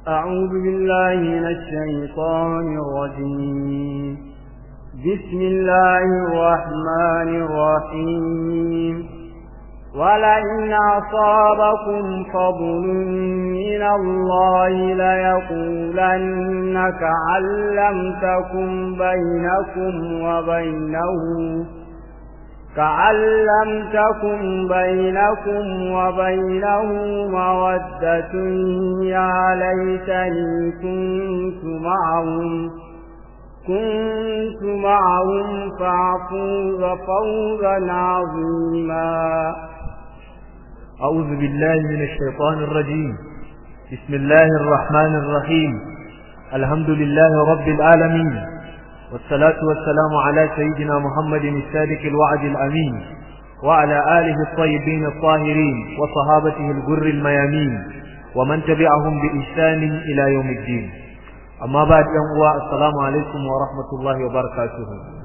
أعوذ بالله من الشيطان الرجيم بسم الله الرحمن الرحيم ولئن أصابكم فضل من الله ليقولن كأن لم تكن بينكم وبينه كأن لم تكن بينكم وبينه مودة يا ليتني كنت معهم كنت معهم فأفوز فوزا عظيما أعوذ بالله من الشيطان الرجيم بسم الله الرحمن الرحيم الحمد لله رب العالمين والصلاة والسلام على سيدنا محمد الصادق الوعد الأمين وعلى آله الطيبين الطاهرين وصحابته الجر الميامين ومن تبعهم بإحسان إلى يوم الدين أما بعد يوم السلام عليكم ورحمة الله وبركاته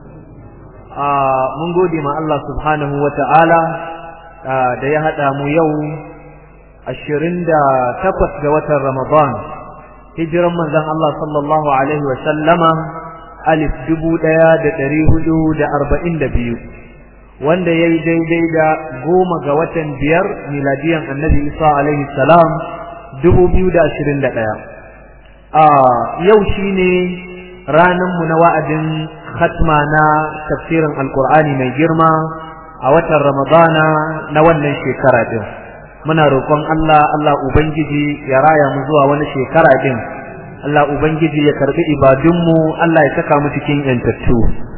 آه من قودي مع الله سبحانه وتعالى آه da ya haɗa mu yau ashirin da takwas ga watan Ramadan hijiran manzon Allah sallallahu alaihi wa sallama alif dubu ɗaya da ɗari hudu da arba'in da biyu wanda ya yi daidai da goma ga watan biyar miladiyan annabi isa alaihi salam dubu biyu da ashirin da ɗaya a yau shi ne ranarmu na wa'adin khatma na tafsirin alkur'ani mai girma a watan ramadana na wannan shekara ɗin muna roƙon allah allah ubangiji ya raya mu zuwa wani shekara ɗin Allah Ubangiji ya karbi ibadunmu Allah ya saka mu cikin yantattu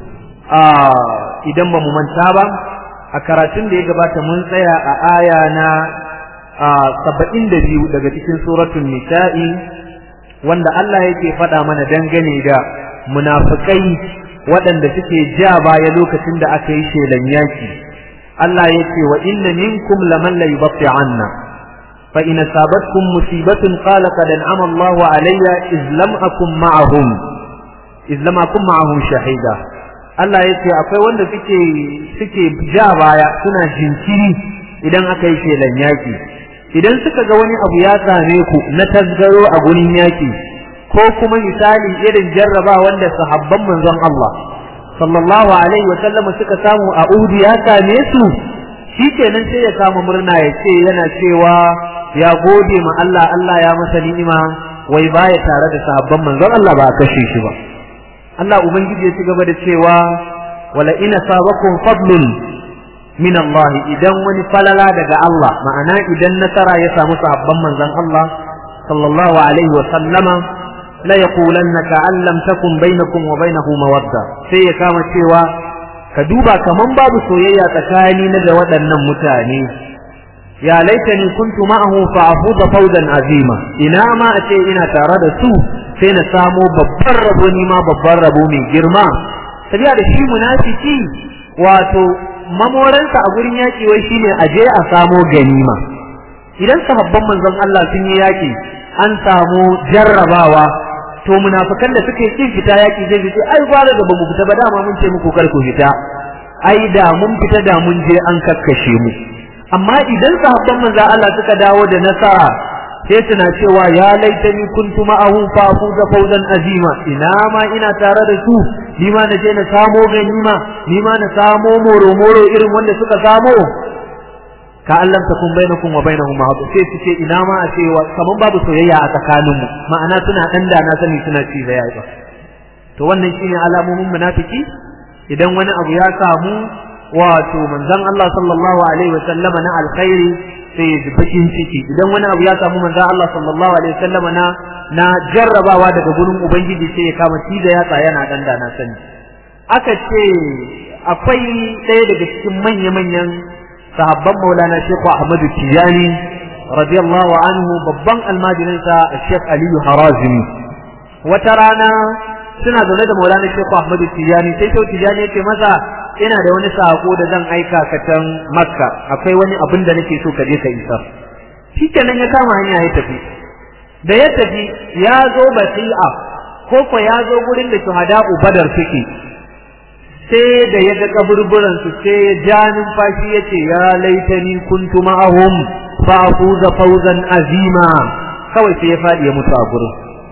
idan ba mu manta ba a karatun da ya gabata mun tsaya a aya na saba'in da biyu daga cikin suratun nisa'i wanda Allah yake faɗa mana dangane da munafukai waɗanda suke ja baya lokacin da aka yi shelan yaki Allah ya ce wa inna minkum laman la yubatti anna فإن أصابتكم مصيبة قال قد أنعم الله علي إذ لم أكن معهم إذ لم أكن معهم شهيدا Allah ya ce akwai wanda suke suke ja baya suna jinkiri idan aka yi shelan yaki idan suka ga wani abu ya same ku na tasgaro a gurin yaki ko kuma misali irin jarraba wanda sahabban manzon Allah sallallahu alaihi wa sallam suka samu a Uhud ya same su shikenan sai ya kama murna ya ce yana cewa ya gode ma Allah Allah ya masa ni'ima wai baya tare da sahabban manzon Allah ba a kashe shi ba Allah ubangiji ya ci gaba da cewa wala ina sabakum fadlun min Allah idan wani falala daga Allah ma'ana idan nasara ya samu sahabban manzon Allah sallallahu alaihi wa sallama la yaqulanna ka'an lam takun bainakum wa bainahu mawadda sai ya kama cewa ka duba kaman babu soyayya tsakani na da waɗannan mutane ya laitani kuntu ma'ahu fa afuza fawzan azima ina ma a ce ina tare da su sai na samo babban rabo ni ma babban rabo mai girma sabiya da shi munafiki wato mamoransa a gurin yaki wai shine a je a samo ganima idan sahabban manzon Allah sun yi yaki an samu jarrabawa to munafikan da suke kin fita yaki zai ce ai gwara da bamu fita ba dama mun ce muku kar ku fita ai da mun fita da mun je an kakkashe mu amma idan sahabban manzo Allah suka dawo da nasara sai suna cewa ya laitani kuntu ma'ahu fa fuza fawzan azima ina ma ina tare da su ni ma na je na samo ganima ni ma na samo moro moro irin wanda suka samo ka Allah ta kun bainakum wa bainahum ma'ad sai su ce ina ma a cewa kaman babu soyayya a tsakanin mu ma'ana suna dan da na sani suna ci da yayi to wannan shine alamomin munafiki idan wani abu ya samu wato manzon Allah sallallahu alaihi wa sallama na alkhairi sai ya ji bakin ciki idan wani abu ya samu manzon Allah sallallahu alaihi wa sallama na na jarrabawa daga gurin ubangiji sai ya kama ci da yatsa yana dan da na sani aka ce akwai ɗaya daga cikin manya-manyan sahabban maulana Sheikh Ahmad Tijani radiyallahu anhu babban almajirinsa Sheikh Aliyu Harazimi wata rana suna zaune da maulana Sheikh Ahmad Tijani sai Sheikh Tijani ya ce masa ina da wani sako da zan aika ka can Makka akwai wani abin da nake so ka je ka isar shikenan ya kama hanya ya tafi da ya tafi ya zo Basi'a ko ko ya zo gurin da shuhada'u Badar suke sai da ya ga kaburburan su sai ya ja numfashi ya ce ya laitani kuntu ma'ahum fa afuza fawzan azima kawai sai ya faɗi ya mutu a gurin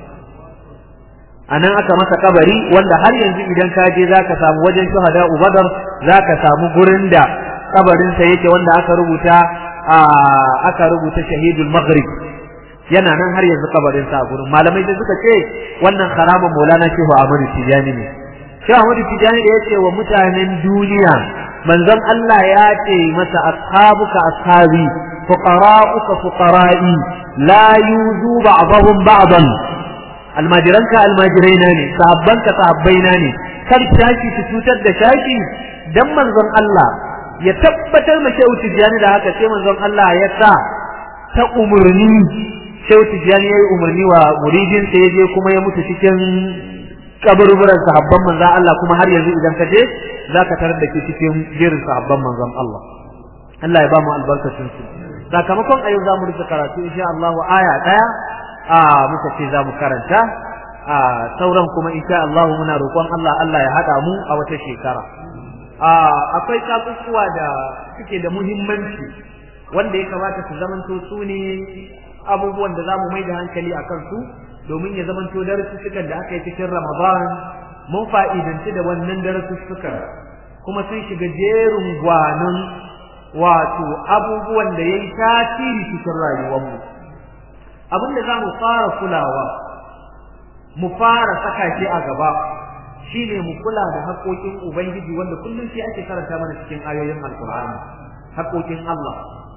a nan aka masa kabari wanda har yanzu idan ka je za ka samu wajen shuhada ubadar za ka samu gurin da kabarinsa yake wanda aka rubuta aka rubuta shahidul maghrib yana nan har yanzu kabarinsa a gurin malamai da suka ce wannan haramun maulana shehu ahmadu tijani ne shehu ahmadu tijani da ya ce wa mutanen duniya manzon Allah ya ce masa ashabuka ashabi fuqara'uka fuqara'i la yuzu ba'dahum ba'dan almajiranka almajiraina ne sahabbanka sahabbaina ne kar shaki su cutar da shaki dan manzon Allah ya tabbatar ma shehu tijani da haka sai manzon Allah ya sa ta umurni shehu tijani ya yi umarni wa muridin sa ya je kuma ya mutu cikin kaburburan sahabban manzon Allah kuma har yanzu idan ka je zaka tarar da ke cikin jerin sahabban manzon Allah Allah ya ba mu albarkacin su sakamakon a yau za mu rufe karatu insha Allah aya daya a muka ce za mu karanta a sauran kuma insha Allah muna roƙon Allah Allah ya haɗa mu a wata shekara a akwai kakukuwa da suke da muhimmanci wanda ya kamata su zamanto su ne abubuwan da za mu mai da hankali a kansu domin ya zamanto darussukan da aka yi cikin Ramadan mun fa'idanci da wannan darussukan kuma sun shiga jerin gwanon wato abubuwan da ya yi tasiri cikin rayuwarmu abin da za mu fara kulawa mu fara saka shi a gaba shine mu kula da haƙoƙin ubangiji wanda kullum shi ake karanta mana cikin ayoyin alkur'ani haƙoƙin Allah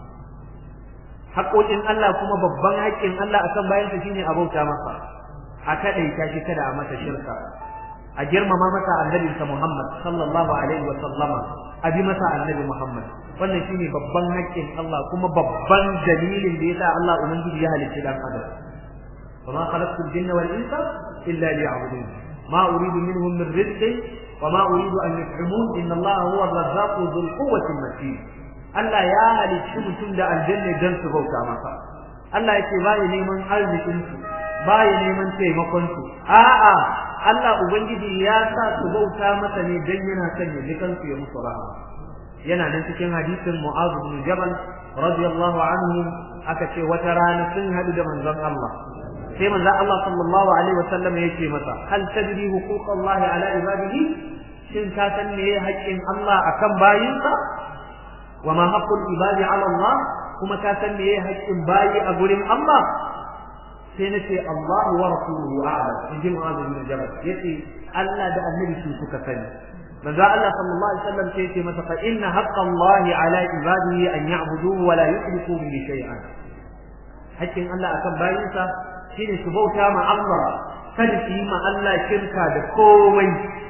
haƙoƙin Allah kuma babban haƙƙin Allah akan bayansa shine a bauta masa a kaɗaita shi kada a masa shirka a girmama masa annabinsa Muhammad sallallahu alaihi wa sallama a bi masa annabi Muhammad wannan shine babban haƙƙin Allah kuma babban dalilin da yasa Allah ubangiji ya halicci dan adam وما خلقت الجن والإنس إلا ليعبدون ما أريد منهم من رزق وما أريد أن يطعمون إن الله هو الرزاق ذو القوة المتين Allah ya halicci mutum da aljanna don su bauta masa Allah yake ba ya neman arzikin su ba ya neman taimakon su a'a Allah ubangiji ya sa su bauta masa ne dan yana son ya dukan su ya musu rahama yana nan cikin hadisin Mu'adh bin Jabal radiyallahu anhu aka ce wata rana sun hadu da manzon Allah sai manzon Allah sallallahu alaihi wasallam yake masa hal tadri huquq Allah ala ibadihi shin ka san me haƙƙin Allah akan bayinsa wa ma haqqul ibadi ala Allah kuma ka san me haƙƙin bayi a gurin Allah sai nace Allah wa rasuluhu a'lam in ji Mu'adh bin Jabal yace Allah da annabi su suka sani manzo Allah sallallahu alaihi wasallam sai yace masa fa inna haqqa Allah ala ibadihi an ya'buduhu wa la yushriku bihi shay'an haƙƙin Allah akan bayinsa shine su bauta ma Allah kada su yi ma Allah shirka da komai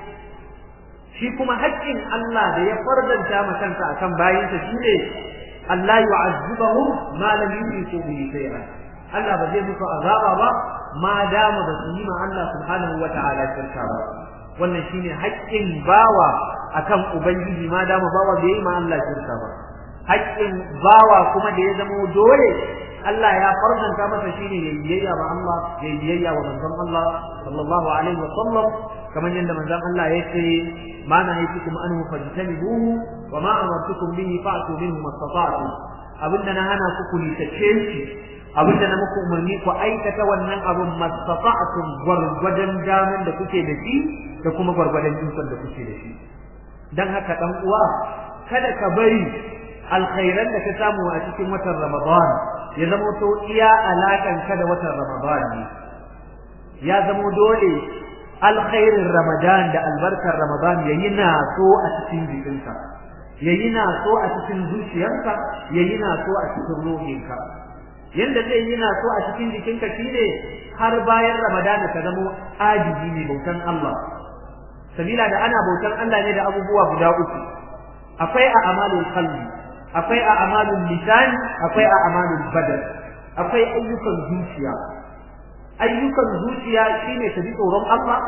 shi kuma haƙƙin Allah da ya fardanta ma kansa akan bayinsa shine Allah yu'azzibahu ma lam yushriku bihi shay'an Allah ba zai musu azaba ba ma dama ba su yi ma Allah subhanahu wa ta'ala shirka ba wannan shine haƙƙin bawa akan ubangiji ma dama bawa bai yi ma Allah shirka ba haƙƙin bawa kuma da ya zama dole Allah ya farzanta masa shine ya biyayya ma Allah ya biyayya wa manzon Allah sallallahu alaihi wa sallam kamar yadda manzon Allah ya ce ma na haytukum anhu fajtanibuhu wa ma amartukum bihi fa'tu minhu mastata'tum abinda na hana ku ku litace shi abinda na muku umarni ku aikata wannan abin mastata'tum gwargwadon daman da kuke da shi da kuma gwargwadon ikon da kuke da shi dan haka dan uwa kada ka bari alkhairan da ka samu a cikin watan Ramadan ya zama to iya alakan ka da watan Ramadan ne ya zama dole alkhairin Ramadan da albarkar Ramadan yayi na so a cikin jikinka yayi na so a cikin zuciyarka yayi na so a cikin ruhinka yanda zai yi na so a cikin jikinka shine har bayan Ramadan ka zama ajizi ne bautan Allah sabila da ana bautan Allah ne da abubuwa guda uku akwai a amalul qalbi akwai a amalul lisan akwai a amalul badal akwai ayyukan zuciya ayyukan zuciya shine ka ji tsoron Allah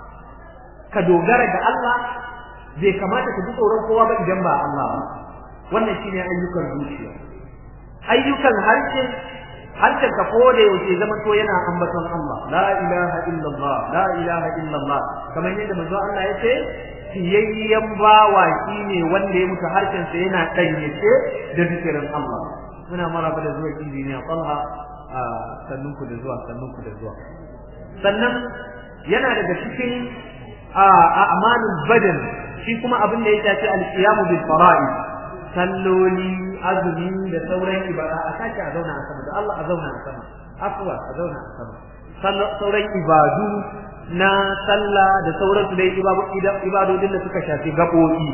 ka dogara da Allah bai kamata ka ji tsoron kowa ba idan ba Allah ba wannan shine ayyukan zuciya ayyukan harshe harshen ka ko da yaushe zaman to yana ambaton Allah la ilaha illallah la ilaha illallah kamar yadda manzo Allah ya ce siyayyen bawa shine wanda ya mutu harshen sa yana danyace da zikirin Allah muna maraba da zuwa injiniya Talha a sannunku da zuwa sannunku da zuwa sannan yana daga cikin a'malul badan shi kuma abin da ya shafi al-qiyamu bil fara'id salloli azumi da sauran ibada a sake a zauna a sama da Allah a zauna a sama afwa a zauna a sama sauran ibadu na sallah da sauransu dai ibadodin da suka shafi gaɓoɓi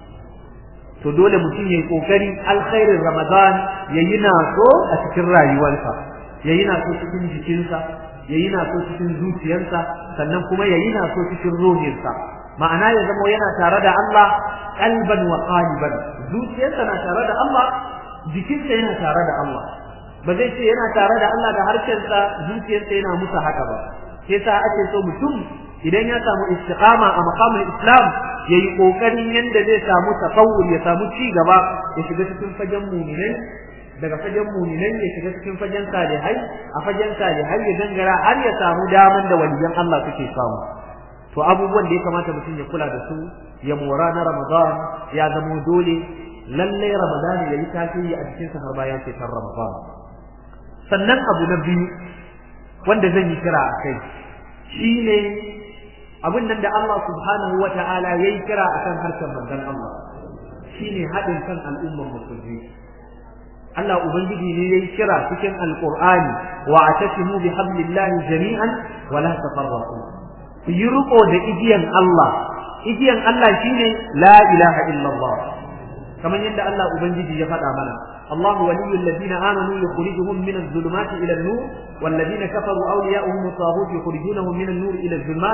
to dole mutum ya yi ƙoƙari alkhairin ramadan ya yi naso a cikin rayuwarsa ya yi naso cikin jikinsa ya yi naso cikin zuciyarsa sannan kuma ya yi naso cikin ruhinsa ma'ana ya zama yana tare da Allah kalban wa qaliban zuciyarsa na tare da Allah jikinsa yana tare da Allah ba zai ce yana tare da Allah da harshensa zuciyarsa yana musa haka ba sai sa ake so mutum idan ya samu istiqama a maqamul islam yayi kokarin yanda zai samu tasawur ya samu ci gaba ya shiga cikin fagen mu'minai daga fagen mu'minai ya shiga cikin fagen salihai a fagen salihai ya gangara har ya samu daman da waliyan Allah suke samu to abubuwan da ya kamata mutum ya kula da su ya mora na Ramadan ya zamo dole lalle Ramadan ya yi tasiri a cikin sa har bayan shekar Ramadan sannan abu na biyu wanda zan yi kira a kai shine abin nan da Allah subhanahu wa ta'ala yayi kira akan harshen manzon Allah shine haɗin kan al'ummar musulmi Allah ubangiji ne yayi kira cikin alqur'ani wa atasimu bi hablillahi jami'an wa la tafarraqu ku yi riko da igiyan Allah igiyan Allah shine la ilaha illallah kamar yadda Allah ubangiji ya faɗa mana الله ولي الذين آمنوا يخرجهم من الظلمات إلى النور والذين كفروا أولياؤهم الطاغوت يخرجونهم من النور إلى الظلمات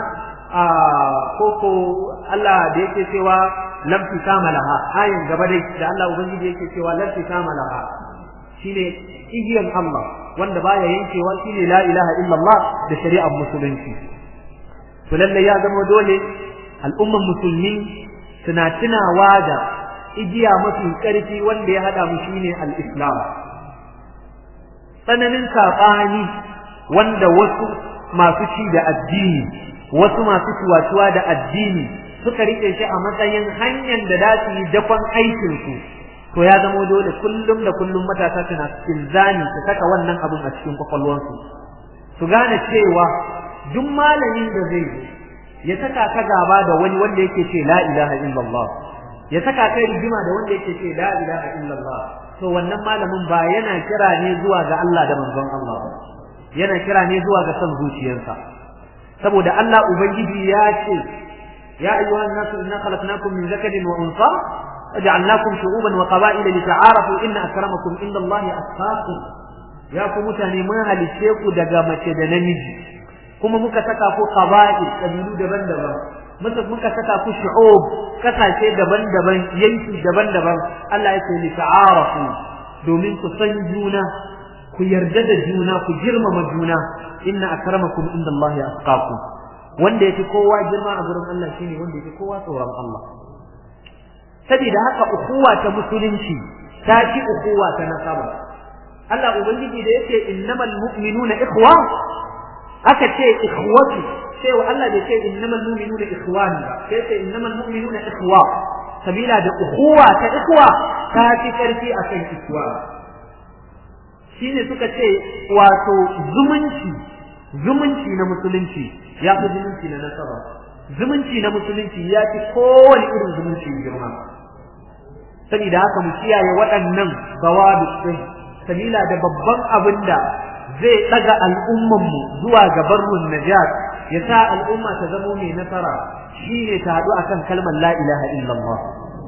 كوكو الله ديك سوى لم تسام لها آية قبلي da Allah ubangiji yake cewa lam tisama laha shine igiyan Allah wanda baya yankewa shine la ilaha illallah da shari'ar musulunci to lalle ya zama dole al'umman musulmi suna tunawa da igiya mafi ƙarfi wanda ya haɗa mu shine al-islam tsananin saɓani wanda wasu masu ci da addini wasu masu tuwatuwa da addini suka rike shi a matsayin hanyar da za su yi dakon aikinsu to ya zamo dole kullum da kullum matasa suna ilzami su saka wannan abun a cikin kwakwalwansu su gane cewa duk malamin da zai ya saka ka gaba da wani wanda yake ce la ilaha illallah ya saka kai rigima da wanda yake ce la ilaha illallah to wannan malamin ba yana kira ne zuwa ga Allah da manzon Allah ba yana kira ne zuwa ga son zuciyarsa saboda Allah ubangiji ya ce ya ayyuhan nasu inna khalaqnakum min zakarin wa unsa waja'alnakum shu'uban wa qaba'ila lita'arafu inna akramakum indallahi atqakum ya ku mutane mun halice ku daga mace da namiji kuma muka saka ku qaba'il kabilu daban-daban muka muka saka ku shu'ub kasashe daban-daban yanki daban-daban Allah ya ce li ta'arafu domin ku san juna ku yarda da juna ku girmama juna inna akramakum indallahi atqakum wanda yake kowa girma a gurin Allah shine wanda yake kowa tsoron Allah saboda haka ukuwa ta musulunci ta ci ukuwa ta nasaba Allah ubangiji da yake innamal mu'minuna ikhwa aka ce ikhwatu sai wa Allah bai ce innamal mu'minuna ikhwan ba sai ce innamal mu'minuna ikhwa sabila da ukuwa ta ikhwa ta fi karfi akan ikhwa shine suka ce wato zumunci zumunci na musulunci ya fi zumunci na nasaba zumunci na musulunci ya fi kowane irin zumunci girma saboda haka mu kiyaye waɗannan bawabi din sabila da babban abin da zai ɗaga al'ummanmu zuwa ga barrun najat ya sa al'umma ta zamo mai nasara shine ta haɗu akan kalmar la ilaha illallah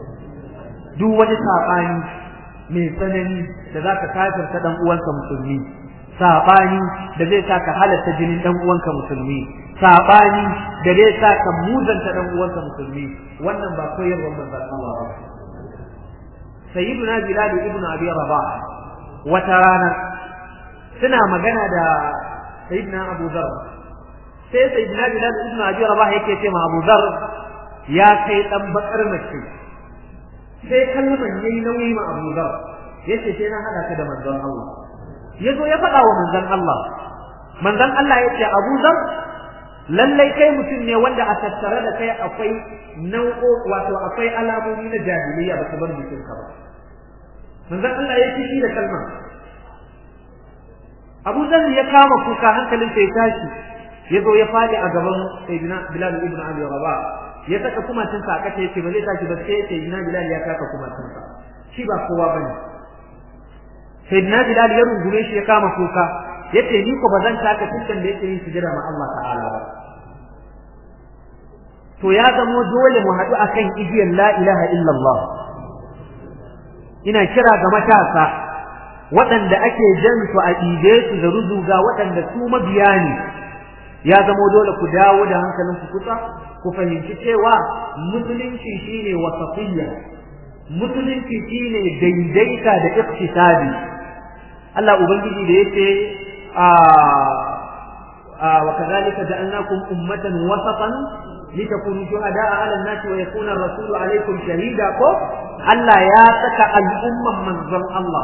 duk wani saɓani mai tsanani da za ka kafirta ɗan uwanka musulmi saɓani da zai sa ka halatta jinin ɗan uwanka musulmi saɓani da zai sa ka muzanta ɗan uwanka musulmi wannan ba koyarwar manzon Allah ba sayyiduna bilal ibn abi rabah wata rana suna magana da sayyidina abu dhar sai sayyidina bilal ibn abi rabah yake ce ma abu dhar ya kai dan bakar mace sai kalman yayi nauyi ma abu dhar yace sai na hada ka da manzon Allah yazo ya faɗa wa manzon Allah manzon Allah yace abu dhar lallai kai mutum ne wanda a tattare da kai akwai nau'o wato akwai alamomi na jahiliya ba ka bar jikin ka ba manzon Allah ya ci da kalma Abu Zar ya kama kuka hankalin sai tashi ya zo ya fadi a gaban Sayyidina Bilal ibn Abi Rabah ya saka kumatin sa aka yace ba zai tashi ba sai Sayyidina Bilal ya kaka kumatin sa shi ba kowa bane Sayyidina Bilal ya rungume shi ya kama kuka yace ni ko bazan taka tukan da yake yin sujada ma Allah ta'ala ba to ya zamo dole mu haɗu akan igiyar la ilaha illallah ina kira ga matasa waɗanda ake jan su a ɗibe su da ruzuga waɗanda su mabiya ne ya zamo dole ku dawo da hankalin ku kusa ku fahimci cewa musulunci shine wasafiyya musulunci shine daidaita da iktisabi Allah ubangiji da yace a wa kadhalika ja'alnakum ummatan wasatan litakunu shuhada'a 'ala an-nasi wa yakuna ar-rasulu 'alaykum shahida ko Allah ya saka al'umman manzon Allah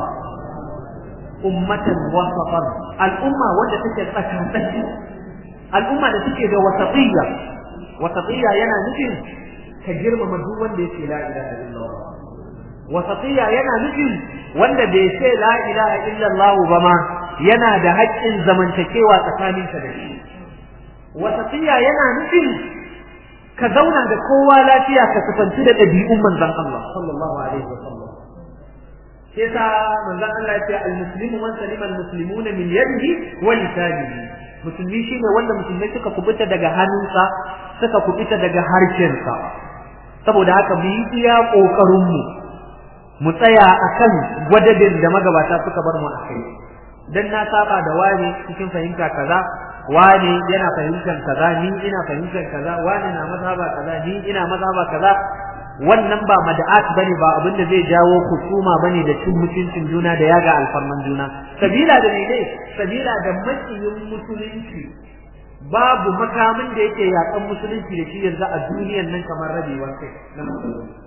ummatan wasatan al'umma wanda take tsakatsaki al'umma da take da wasatiyya wasatiyya yana nufin ka girmama duk wanda yake la ilaha illallah wasatiyya yana nufin wanda bai ce la ilaha illallah ba ma yana da haƙƙin zamantakewa tsakaninka da shi wasatiyya yana nufin ka zauna da kowa lafiya ka kusanci da ɗabi'un manzon Allah sallallahu alaihi wasallam sai sa manzon Allah ya ce al-muslimu man salima al-muslimuna min yadihi wa lisanihi musulmi shine wanda musulmai suka kubuta daga hannunsa suka kubuta daga harshensa saboda haka mu yi iya kokarin mu mu tsaya akan gwadabin da magabata suka bar mu akai dan na saba da wani cikin fahimta kaza wani yana fahimtar kaza ni ina fahimtar kaza wani na mazhaba kaza ni ina mazhaba kaza wannan ba mada'at bane ba abin da zai jawo kusuma bane da cin mutuncin juna da yaga alfarman juna sabila da ne sabila da makiyin musulunci babu makamin da yake yakan musulunci da shi yanzu a duniyar nan kamar rabewar kai na musulunci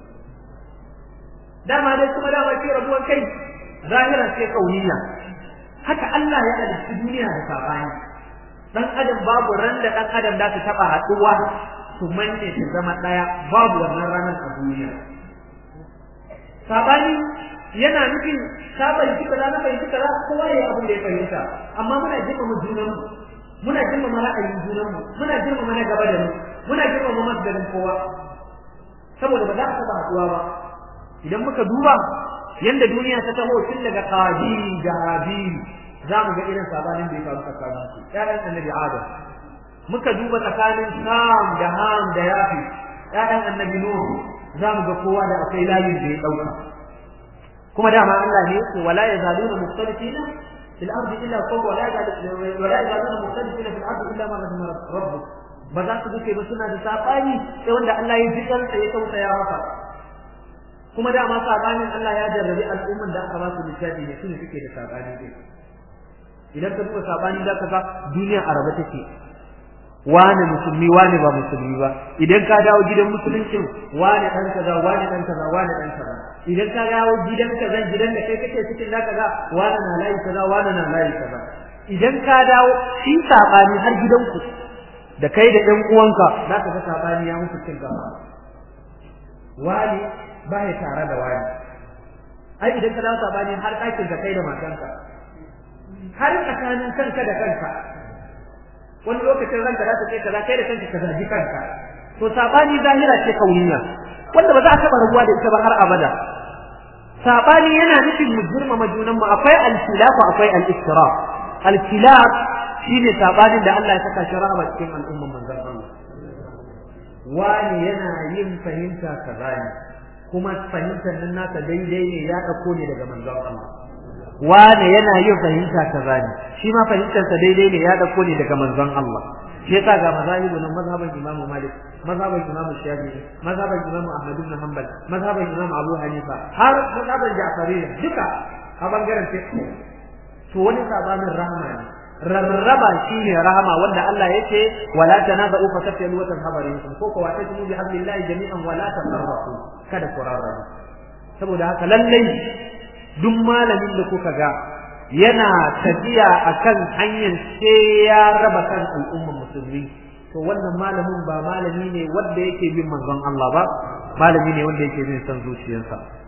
dama dai kuma dama ce rabuwar kai zahira ce kauniya haka Allah ya halicci duniya da sabani dan adam babu ran da dan adam da su taba haduwa su manne su zama daya babu wannan ranar a duniya sabani yana nufin ka fahimci kaza na fahimci kaza kowa ya abin da ya fahimta amma muna girmama junan muna girmama ra'ayin junan mu muna girmama na gaba da mu muna girmama masdarin kowa saboda ba za a taba haduwa ba idan muka duba yanda duniya ta taho tun daga qabil da habil za mu ga irin sabanin da ya faru tsakanin su ƴaƴan annabi adam muka duba tsakanin sam da ham da yafi ƴaƴan annabi nuhu za mu ga kowa da akwai layin da ya ɗauka kuma dama Allah ne yake wala yazaluna mukhtalifina fil ardi illa qaw wala yazaluna wala yazaluna mukhtalifina fil ardi illa ma rahima rabbuk ba za su duke ba suna da sabani sai wanda Allah ya ji kansa ya tausaya maka kuma dama sabanin Allah ya jarrabi al'umman da aka ba su littafi ne sune suke da sabani dai idan ka duba sabani za ka ga duniya a rabe take wane musulmi wane ba musulmi ba idan ka dawo gidan musuluncin wane dan kaza wane dan kaza wane dan kaza idan ka dawo gidan kaza gidan da kai kake cikin da kaza wane na layi kaza wane na layi kaza idan ka dawo shi sabani har gidanku da kai da ɗan uwanka za ka ga sabani ya muku cin gaba wani ba ya tare da wani ai idan ka dawo sabani har ɗakin ka kai da matanka har tsakanin kanka da kanka wani lokacin ranka za ta ce kaza kai da kanka ka zargi kanka to sabani zahira ce kauniya wanda ba za a taɓa rabuwa da ita ba har abada sabani yana nufin mu girmama junan mu akwai al-khilaf akwai al-istiraf al-khilaf shine sabanin da Allah ya saka shi rahama cikin al'umman manzon Allah wani yana yin fahimta kaza ne kuma fahimtar nan nasa daidai ne ya dauko ne daga manzon Allah wane yana yin fahimta kaza ne shi ma fahimtarsa daidai ne ya dauko ne daga manzon Allah shi yasa ga mazahibu nan mazhaban Imam Malik mazhaban Imam Shafi'i mazhaban Imam Ahmad ibn Hanbal mazhaban Imam Abu Hanifa har mazhaban Ja'fari duka a bangaren fiqh to wani sabanin rahama ne rarraba shine rahama wanda Allah yake wala tanaza'u fa tafsilu wa tanhabaru ko ko wa tajmu bi hablillahi jami'an wala tafarraqu kada ku rarraba saboda haka lallai duk malamin da kuka ga yana tafiya akan hanyar sai ya raba kan al'ummar musulmi to wannan malamin ba malami ne wanda yake bin manzon Allah ba malami ne wanda yake bin san zuciyarsa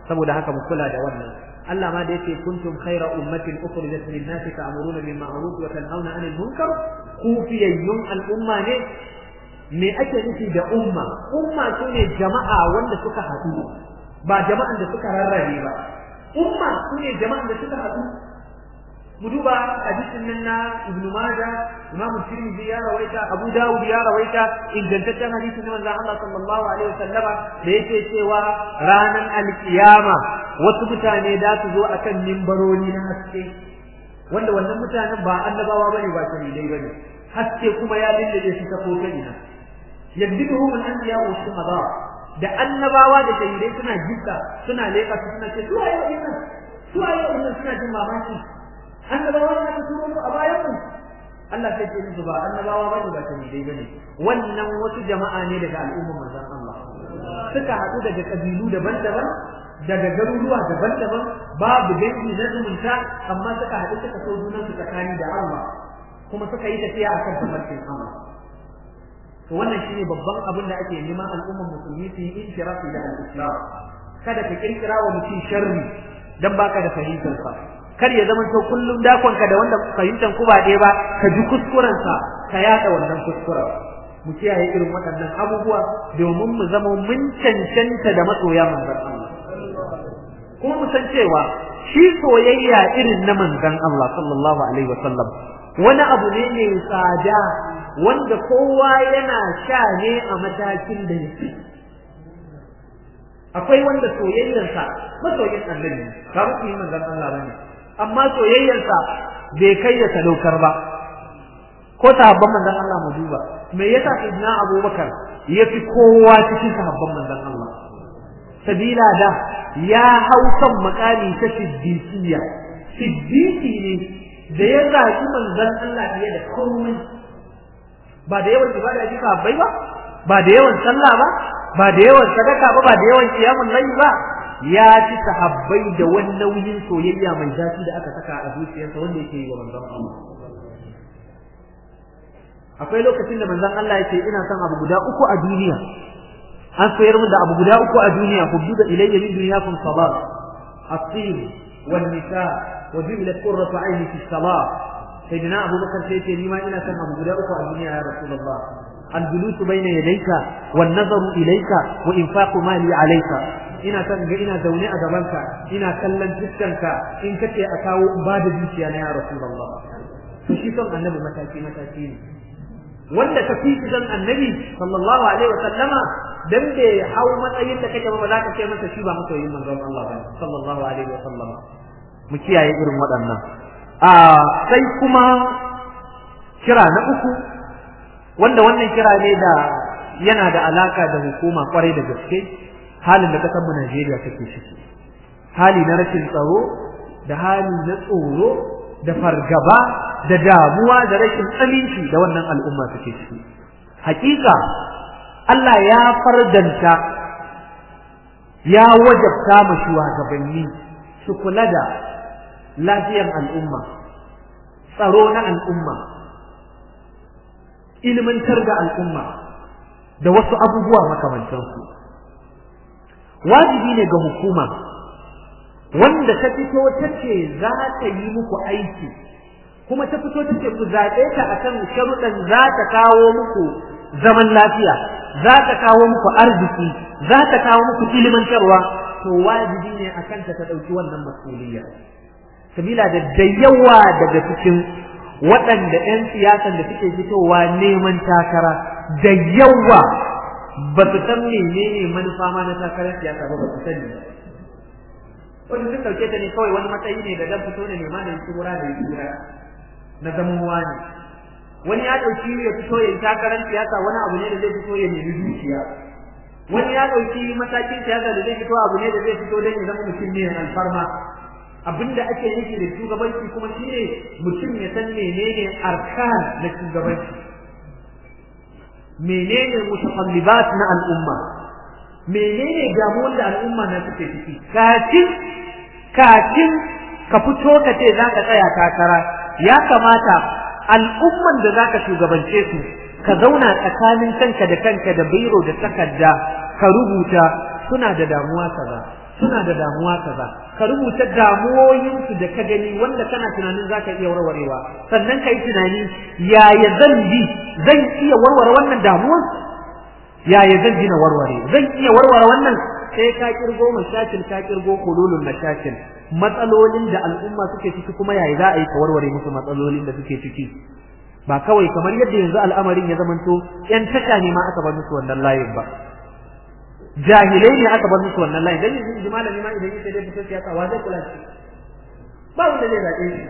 saboda haka mu kula da wannan Allah ma da yake kuntum khayra ummatin ukhrijat lin-nasi ta'muruna bil ma'ruf wa tanhauna 'anil munkar ku fiyayyun al'umma ne me ake nufi da umma umma sune jama'a wanda suka haɗu ba jama'an da suka rarrabe ba umma sune jama'an da suka haɗu mu duba hadisin nan na Ibn Majah Imam Tirmidhi ya rawaita Abu Dawud ya rawaita ingantaccen hadisin na manzon Allah sallallahu alaihi wasallama da yake cewa ranan alkiyama wasu mutane da su zo akan mimbaroni na haske wanda wannan mutanen ba annabawa bane ba shahidai bane haske kuma ya lullube su ta kota ina yaddihu min anbiya wa shuhada da annabawa da shahidai suna jikka suna leka su suna ce su ayo innan su ayo innan suna jin mamaki annabawa da aka turo a bayan mu Allah sai ce musu ba annabawa bane ba shahidai bane wannan wasu jama'a ne daga al'ummar manzon Allah suka haɗu daga kabilu daban-daban daga garuruwa daban-daban babu dangi na zumunta amma suka haɗu suka so junan su tsakani da Allah kuma suka yi tafiya akan tafarkin Allah to wannan shine babban abin da ake neman al'ummar musulmi su yi inshirafi da al-islam kada ka kirkira wa mutum sharri dan baka da fahimtar sa kar ya zama to kullum dakon ka da wanda fahimtar ku ba ɗaya ba ka ji kuskuren sa ka yada wannan kuskuren mu kiyaye irin waɗannan abubuwa domin mu zama mun cancanta da masoya manzon Allah kuma mu san cewa shi soyayya irin na manzon Allah sallallahu alaihi wasallam wani abu ne mai tsada wanda kowa yana sha ne a matakin da yake akwai wanda soyayyarsa masoyin annabi ba mu yi manzon Allah bane amma soyayyarsa bai kai ya sadaukar ba ko sahabban manzon Allah mu duba me yasa sayyidina Abubakar yafi kowa cikin sahabban manzon Allah sabila da ya hau kan makami ta siddiqiyya siddiqi ne da ya zaki manzon Allah fiye da komai ba da yawan ibada ji bai ba ba da yawan sallah ba ba da yawan sadaka ba ba da yawan qiyamul layl ba ya ci sahabbai da wani nauyin soyayya mai zafi da aka saka a zuciyarsa wanda yake yi wa manzon Allah akwai lokacin da manzon Allah yake ina son abu guda uku a duniya an soyar min da abu guda uku a duniya hubbuda ilayya min dunyakum salat at-tin wan nisa wa jubilat qurratu ayni fi salat sayyidina Abu Bakar sai ce ni ma ina son abu guda uku a duniya ya Rasulullah al-julus bayna yadayka wan nazaru ilayka wa infaqu mali alayka ina son ga ina zaune a gabanka ina kallon fuskanka in kace a kawo ba da zuciya na ya Rasulullah to shi son annabi mataki mataki ne wanda ka fi zan annabi sallallahu alaihi wa sallama dan da hau matsayin da kake ba za ka ce masa shi ba masoyin manzon Allah ba sallallahu alaihi wa sallama mu kiyaye irin waɗannan a sai kuma kira na uku wanda wannan kira ne da yana da alaka da hukuma kwarai da gaske halin da kasar mu Najeriya take ciki hali na rashin tsaro da hali na tsoro da fargaba da damuwa da rashin aminci da wannan al'umma suke ciki hakika Allah ya fardanta ya wajabta ma shugabanni su kula da lafiyar al'umma tsaro na al'umma ilmantar da al'umma da wasu abubuwa makamantansu wajibi ne ga hukuma wanda ta fito ta ce za ta yi muku aiki kuma ta fito ta ce ku zaɓe ta akan sharuɗan za ta kawo muku zaman lafiya za ta kawo muku arziki za ta kawo muku ilimantarwa to wajibi ne a kanta ta ɗauki wannan mas'uliyya sabila da da yawa daga cikin waɗanda 'yan siyasan da suke fitowa neman takara da yawa ba su san menene manufa ma na takarar siyasa ba ba su sani wani sun ɗauke ta ne kawai wani matsayi ne da dan fito ne nema da yi da yi na zaman wani wani ya ɗauki ya fito ya takarar siyasa wani abu ne da zai fito ya nemi dukiya wani ya ɗauki matakin siyasa da zai fito abu ne da zai fito don ya zama mutum ne alfarma abinda ake nufi da shugabanci kuma shine mutum ya san menene arkan na shugabanci menene mutaqallibat na al'umma menene damuwar da al'umma na suke ciki kafin kafin ka fito ka ce za ka tsaya takara ya kamata al'umman da za ka shugabance su ka zauna tsakanin kanka da kanka da biro da takarda ka rubuta suna da damuwa kaza suna da damuwa kaza ka rubuta damuwoyinsu da ka gani wanda kana tunanin za ka iya warwarewa sannan ka yi tunani yaya zan bi zan iya warware wannan damuwan yaya zan ji na warware zan iya warware wannan sai ka kirgo mashakil ka kirgo hululun mashakil matsalolin da al'umma suke ciki kuma yaya za a yi ka warware musu matsalolin da suke ciki ba kawai kamar yadda yanzu al'amarin ya zamanto yan tasha ne ma aka bar musu wannan layin ba jahilai ne aka bar musu wannan layin dan yanzu malami ma idan yake dai fito siyasa wa zai kula shi ba wanda zai zaɓe shi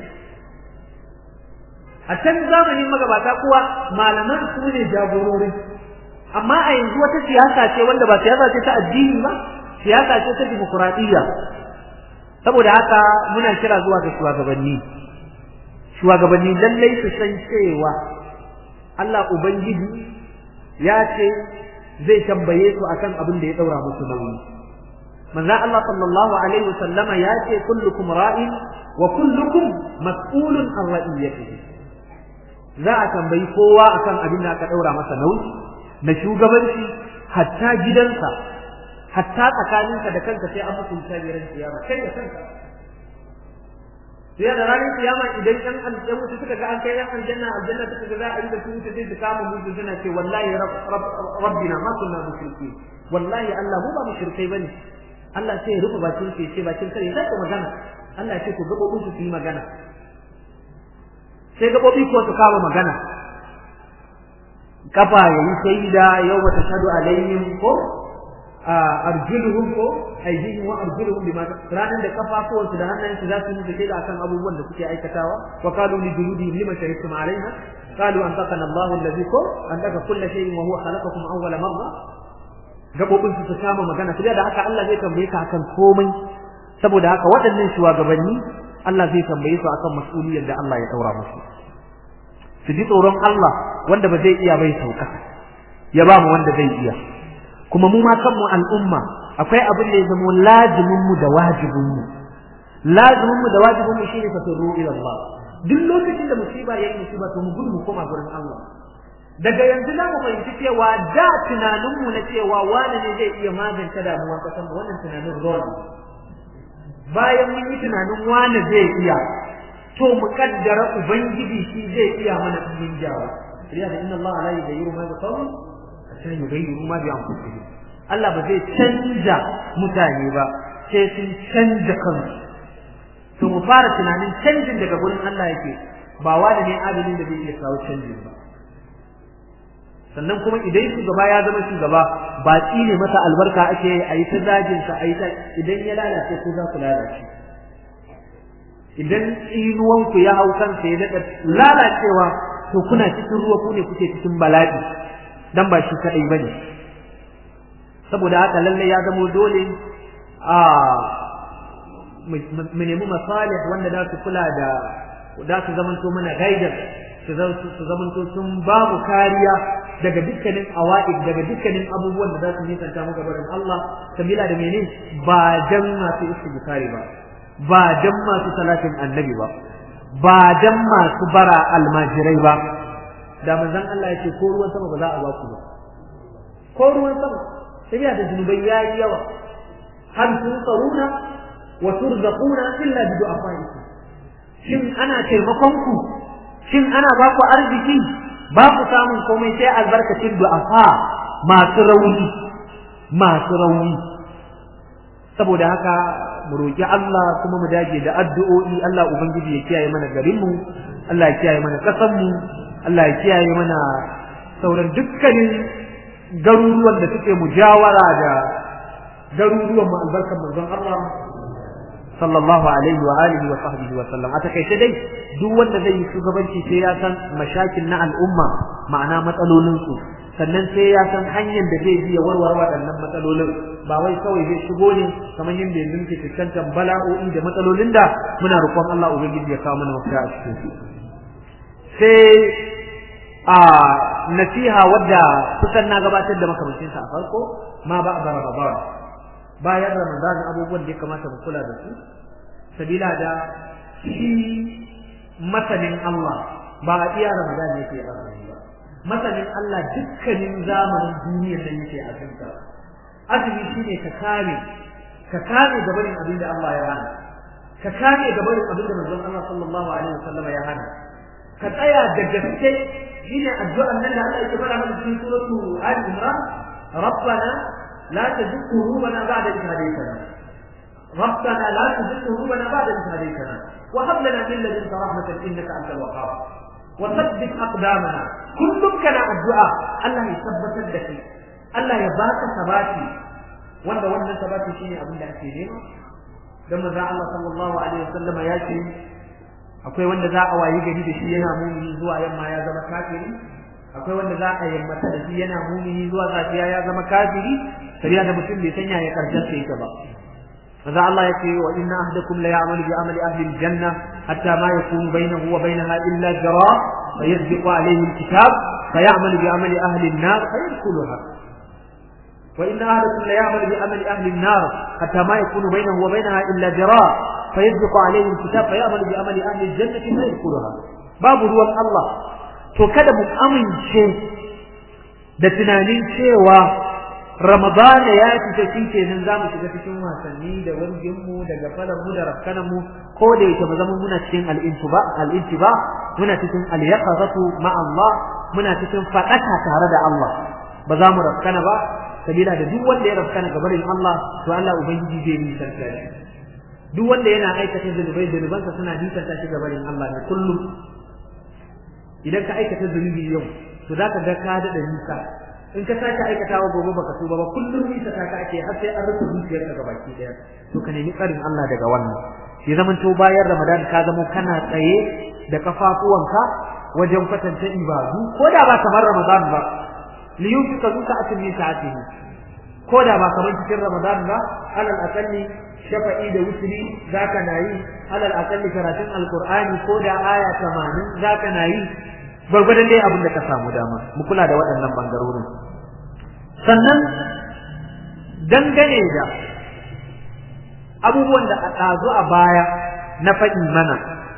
a can zamanin magabata kuwa malaman su ne jagorori amma a yanzu wata siyasa ce wanda ba siyasa ce ta addini ba siyasa ce ta dimokuraɗiyya saboda haka muna kira zuwa ga shugabanni shugabanni lallai su san cewa Allah Ubangiji ya ce zai tambaye su akan abin da ya daura musu nauyi manzo Allah sallallahu alaihi wasallama ya ce kullukum ra'in wa kullukum mas'ulun an ra'iyatihi za a tambayi kowa akan abin da aka daura masa nauyi na shugabanci hatta gidansa hatta tsakaninka da kanka sai an mutunta biran kiyama kai da kanka sai da ranar kiyama idan ɗan aljanna mutu suka ga an kai ɗan aljanna aljanna suka ga za a yi da su wuce sai su kama mutu suna ce wallahi rabbina ma kunna mushriki wallahi Allah mu ba mushrikai bane Allah sai ya rufe bakin su ce bakin kare sai ku magana Allah ya ce ku gabobin su su yi magana sai gabobi ko su kama magana kafa yayi shaida yau ba ta shadu alaihim ko arjuluhum ko aydihim wa arjuluhum bima ranan da kafafuwansu da hannayensu za su yi shaida akan abubuwan da suke aikatawa wa qalu li juludihim lima shahidtum alaina qalu antaqana Allahu alladhi ko antaka kull shay'in wa huwa khalaqakum awwala marra gabobin su kama magana sai da haka Allah zai tambaye ka akan komai saboda haka waɗannan shugabanni Allah zai tambaye su akan mas'uliyar da Allah ya daura musu su ji tsoron Allah wanda ba zai iya bai sauka ya ba mu wanda zai iya kuma mu ma kanmu al'umma akwai abin da ya zama lazimin mu da wajibin mu lazimin mu da wajibin mu shine fasiru ila Allah duk lokacin da musiba yayi musiba to mu gudu mu koma gurin Allah daga yanzu na mu fahimci cewa da tunanin mu na cewa wani ne zai iya magance damuwar kasan mu wannan tunanin wrong bayan mun yi tunanin wani zai iya to mu kaddara ubangiji shi zai iya mana mun jawa riya da inna Allah la yughayyiru ma bi qawmin sai yughayyiru ma bi anfusihim Allah ba zai canja mutane ba sai sun canja kansu to mu fara tunanin canjin daga gurin Allah yake ba wani ne adalin da zai iya kawo canjin ba sannan kuma idan shugaba ya zama shugaba ba tsine masa albarka ake a yi ta zagin sa a yi ta idan ya lalace ko za ku lalace idan tsinuwanku ya hau kansa ya daɗa lalacewa to kuna cikin ruwa ku ne kuke cikin bala'i dan ba shi kaɗai ba ne saboda haka lallai ya zamo dole a mu nemi masalih wanda za su kula da za su zamanto mana gaidar su zamanto sun ba mu kariya daga dukkanin awa'id daga dukkanin abubuwan da za su nisanta mu gabarin Allah sabila da menene ba dan masu istighfari ba ba dan masu salatin annabi ba ba dan masu bara almajirai ba da manzon Allah ya ce ko ruwan sama ba za a ba ku ba ko ruwan sama sabila da zunubai yayi yawa hal tunsaruna wa turzaquna illa bi du'afaikum shin ana taimakon ku shin ana ba ku arziki ba ku samun komai sai albarkacin du'afa masu rauni masu rauni saboda haka mu roki Allah kuma mu dage da addu'o'i Allah ubangiji ya kiyaye mana garin mu Allah ya kiyaye mana kasan mu Allah ya kiyaye mana sauran dukkanin garuruwan da suke mujawara da garuruwan mu albarkan manzon Allah sallallahu alaihi wa alihi wa sahbihi wa sallam a takaice dai duk wanda zai yi shugabanci sai ya san mashakin na al'umma ma'ana matsalolin su sannan sai ya san hanyar da zai biya warware waɗannan matsalolin ba wai kawai zai shigo ne kamar yadda yanzu muke fuskantar bala'o'i da matsalolin da muna roƙon Allah ubangiji ya kawo mana mafita a cikin su sai a nasiha wadda kusan na gabatar da makamancinsa a farko ma ba a Ramadan bayan Ramadan abubuwan da ya kamata mu kula da su sabila da shi masanin Allah ba a iya Ramadan yake azumi ba masanin Allah dukkanin zamanin duniyar nan yake azumta azumi shine ka kame ka kame gabarin abin da Allah ya hana ka kame gabarin abin da manzon Allah sallallahu alaihi wasallam ya hana ka tsaya da gaske shine addu'an nan da Allah yake fara mana cikin suratu Ali Imran ربنا لا تزغ قلوبنا بعد إذ هديتنا ربنا لا تزغ قلوبنا بعد إذ هديتنا وهب لنا من لدنك رحمة إنك أنت الوهاب وثبت أقدامنا كلهم كان الدعاء الله يثبت الدكي الله يباك ثباتي wanda wannan sabati shine abin da ake nema dan manzo Allah sallallahu alaihi wasallam ya ce akwai wanda za a wayi gari da shi yana mumini zuwa yamma ya zama kafiri akwai wanda za a yammata da shi yana mumini zuwa safiya ya zama kafiri sabiya da mutum bai sanya ya karshen sa yake ba manzo Allah ya ce wa inna ahdakum la ya'malu bi amali ahli al-janna hatta ma yakunu bainahu wa bainaha illa jara fayasbiqu alayhi al-kitab فيعمل بعمل أهل النار فيدخلها وإن أهلكم ليعمل بعمل أهل النار حتى ما يكون بينه وبينها إلا ذراع فيسبق عليه الكتاب فيعمل بعمل أهل الجنة فيدخلها باب ruwan Allah to kada mu amince da tunanin cewa Ramadan ya fita shi kenan za mu shiga cikin wasanni da wargin mu da gafalar mu da rafkanan mu ko da yake mu zama muna cikin al-intiba al-intiba muna cikin al-yaqazatu ma Allah muna cikin fadaka tare da Allah ba za mu rafkana ba sabila da duk wanda ya rafkana gabarin Allah to Allah ubangiji zai nisanta shi duk wanda yana aikata zunubai zunubansa suna nisanta shi gabarin Allah ne kullum idan ka aikata zunubi yau to za ka ga ka daɗa nisa in ka sake aikatawa gobe baka tuba ba kullum nisa ta ka ake har sai an rufe zuciyarka ga baki daya to ka nemi tsarin Allah daga wannan ya zaman to bayan Ramadan ka zama kana tsaye da kafafuwanka wajen kwatanta ibadu ko da ba kamar Ramadan ba liyunfika zu sa'atin min sa'atihi ko da ba kamar cikin Ramadan ba alal akalli shafa'i da wutri zaka nayi alal akalli karatun alqur'ani ko da aya 80 zaka nayi gwargwadon dai abin da ka samu dama mu kula da waɗannan bangarorin sannan dangane da abubuwan da a ɗazu a baya na faɗi mana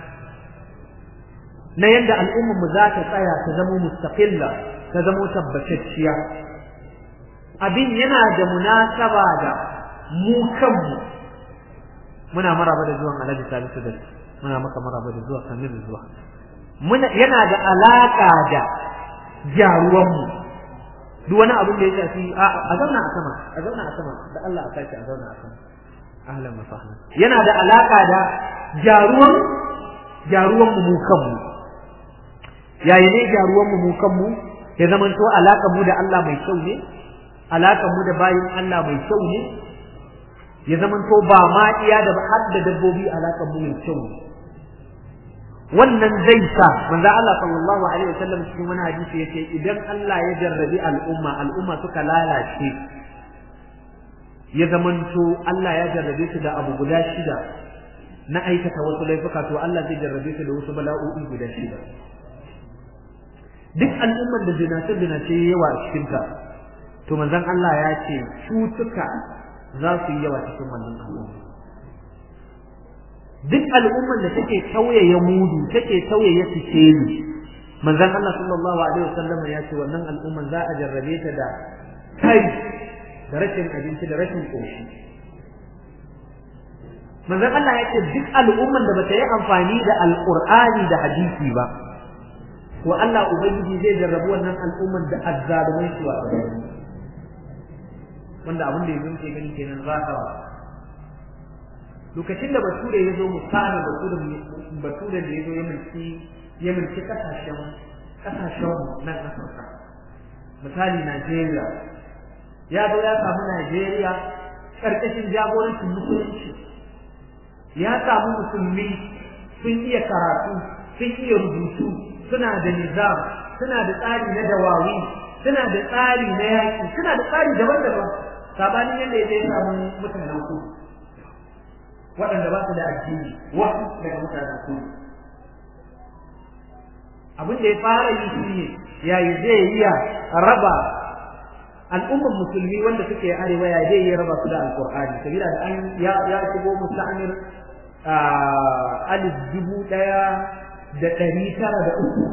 na yadda al'ummar mu za ta tsaya ta zama mustaqilla ta zama tabbatacciya abin yana da munasaba da mu kanmu muna maraba da zuwan alhaji salisu da muna maka maraba da zuwa kamar da zuwa muna yana da alaka da jaruwanmu duk wani abin da ya shafi a zauna a sama a zauna a sama da Allah a sake a zauna a sama ahlan wa sahlan yana da alaka da jaruwan jaruwan mu mu kanmu yayi ne jaruwan mu mu kanmu ya zamanto alaka mu da Allah mai kyau ne alaka mu da bayin Allah mai kyau ne ya zamanto ba ma iya da har da dabbobi alaka mu mai kyau ne wannan zai sa manzo Allah sallallahu alaihi wasallam cikin wani hadisi yace idan Allah ya jarrabi al'umma al'umma suka lalace ya zamanto Allah ya jarrabe su da abu guda shida na aikata wasu laifuka to Allah zai jarrabe su da wasu bala'o'i guda shida duk al'ummar da zinace zinace yawa a cikin ta to manzon Allah ya ce cutuka za su yi yawa cikin wannan al'umma duk al'ummar da take tauyaye mudu take tauyaye sikeli manzon Allah sallallahu alaihi wasallam ya ce wannan al'ummar za a jarrabe ta da kai da rashin abinci da rashin koshi manzon Allah ya ce duk al'ummar da bata yi amfani da alqur'ani da hadisi ba wa Allah ubangiji zai jarrabu wannan al'ummar da azzalumai su wa wanda abin da yanzu ke gani kenan zahara lokacin da bature ya zo misali bature bature da ya zo ya mulki ya mulki kasashen kasashen nan Afirka misali Najeriya ya zo ya samu Najeriya karkashin jagorancin musulunci ya samu musulmi sun iya karatu sun iya rubutu suna da nizam suna da tsari na dawawi suna da tsari na yaki suna da tsari daban-daban sabanin yadda ya samu mutanen kudu waɗanda ba su da addini wasu daga mutanen kudu abin da ya fara yi shi ne yayi zai iya raba al'ummar musulmi wanda suke arewa ya zai iya raba su da alkur'ani sabila da an ya ya shigo musta'amir alif dubu ɗaya da ɗari tara da uku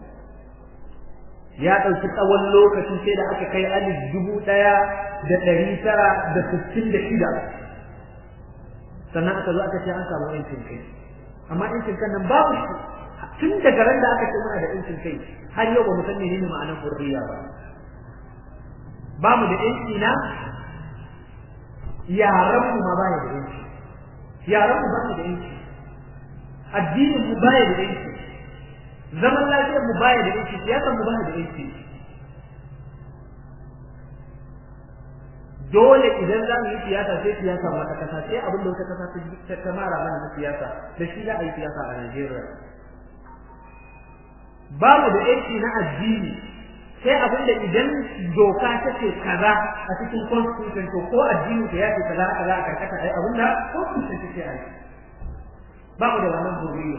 ya ɗauki tsawon lokacin sai da aka kai alif dubu ɗaya da ɗari tara da sittin da shida sannan aka zo aka ce an samu yancin kai amma yancin kan nan babu shi tun daga ran da aka ce muna da yancin kai har yau ba mu san menene ma'anar hurriya ba ba mu da yanci na yaran mu ma baya da yanci yaran mu ba mu da yanci addinin mu baya da yanci zaman lafiyar mu baya da yanci siyasar mu baya da yanci dole idan za mu yi siyasa sai siyasa wata kasa sai abin da wata kasa ta mara mana na siyasa da shi za a yi siyasa a Najeriya ba mu da yanci na addini sai abin da idan doka ta ce kaza a cikin constitution to ko addini ta yace kaza kaza a karkata ai abin da constitution ta ce ai ba mu da wannan hurriya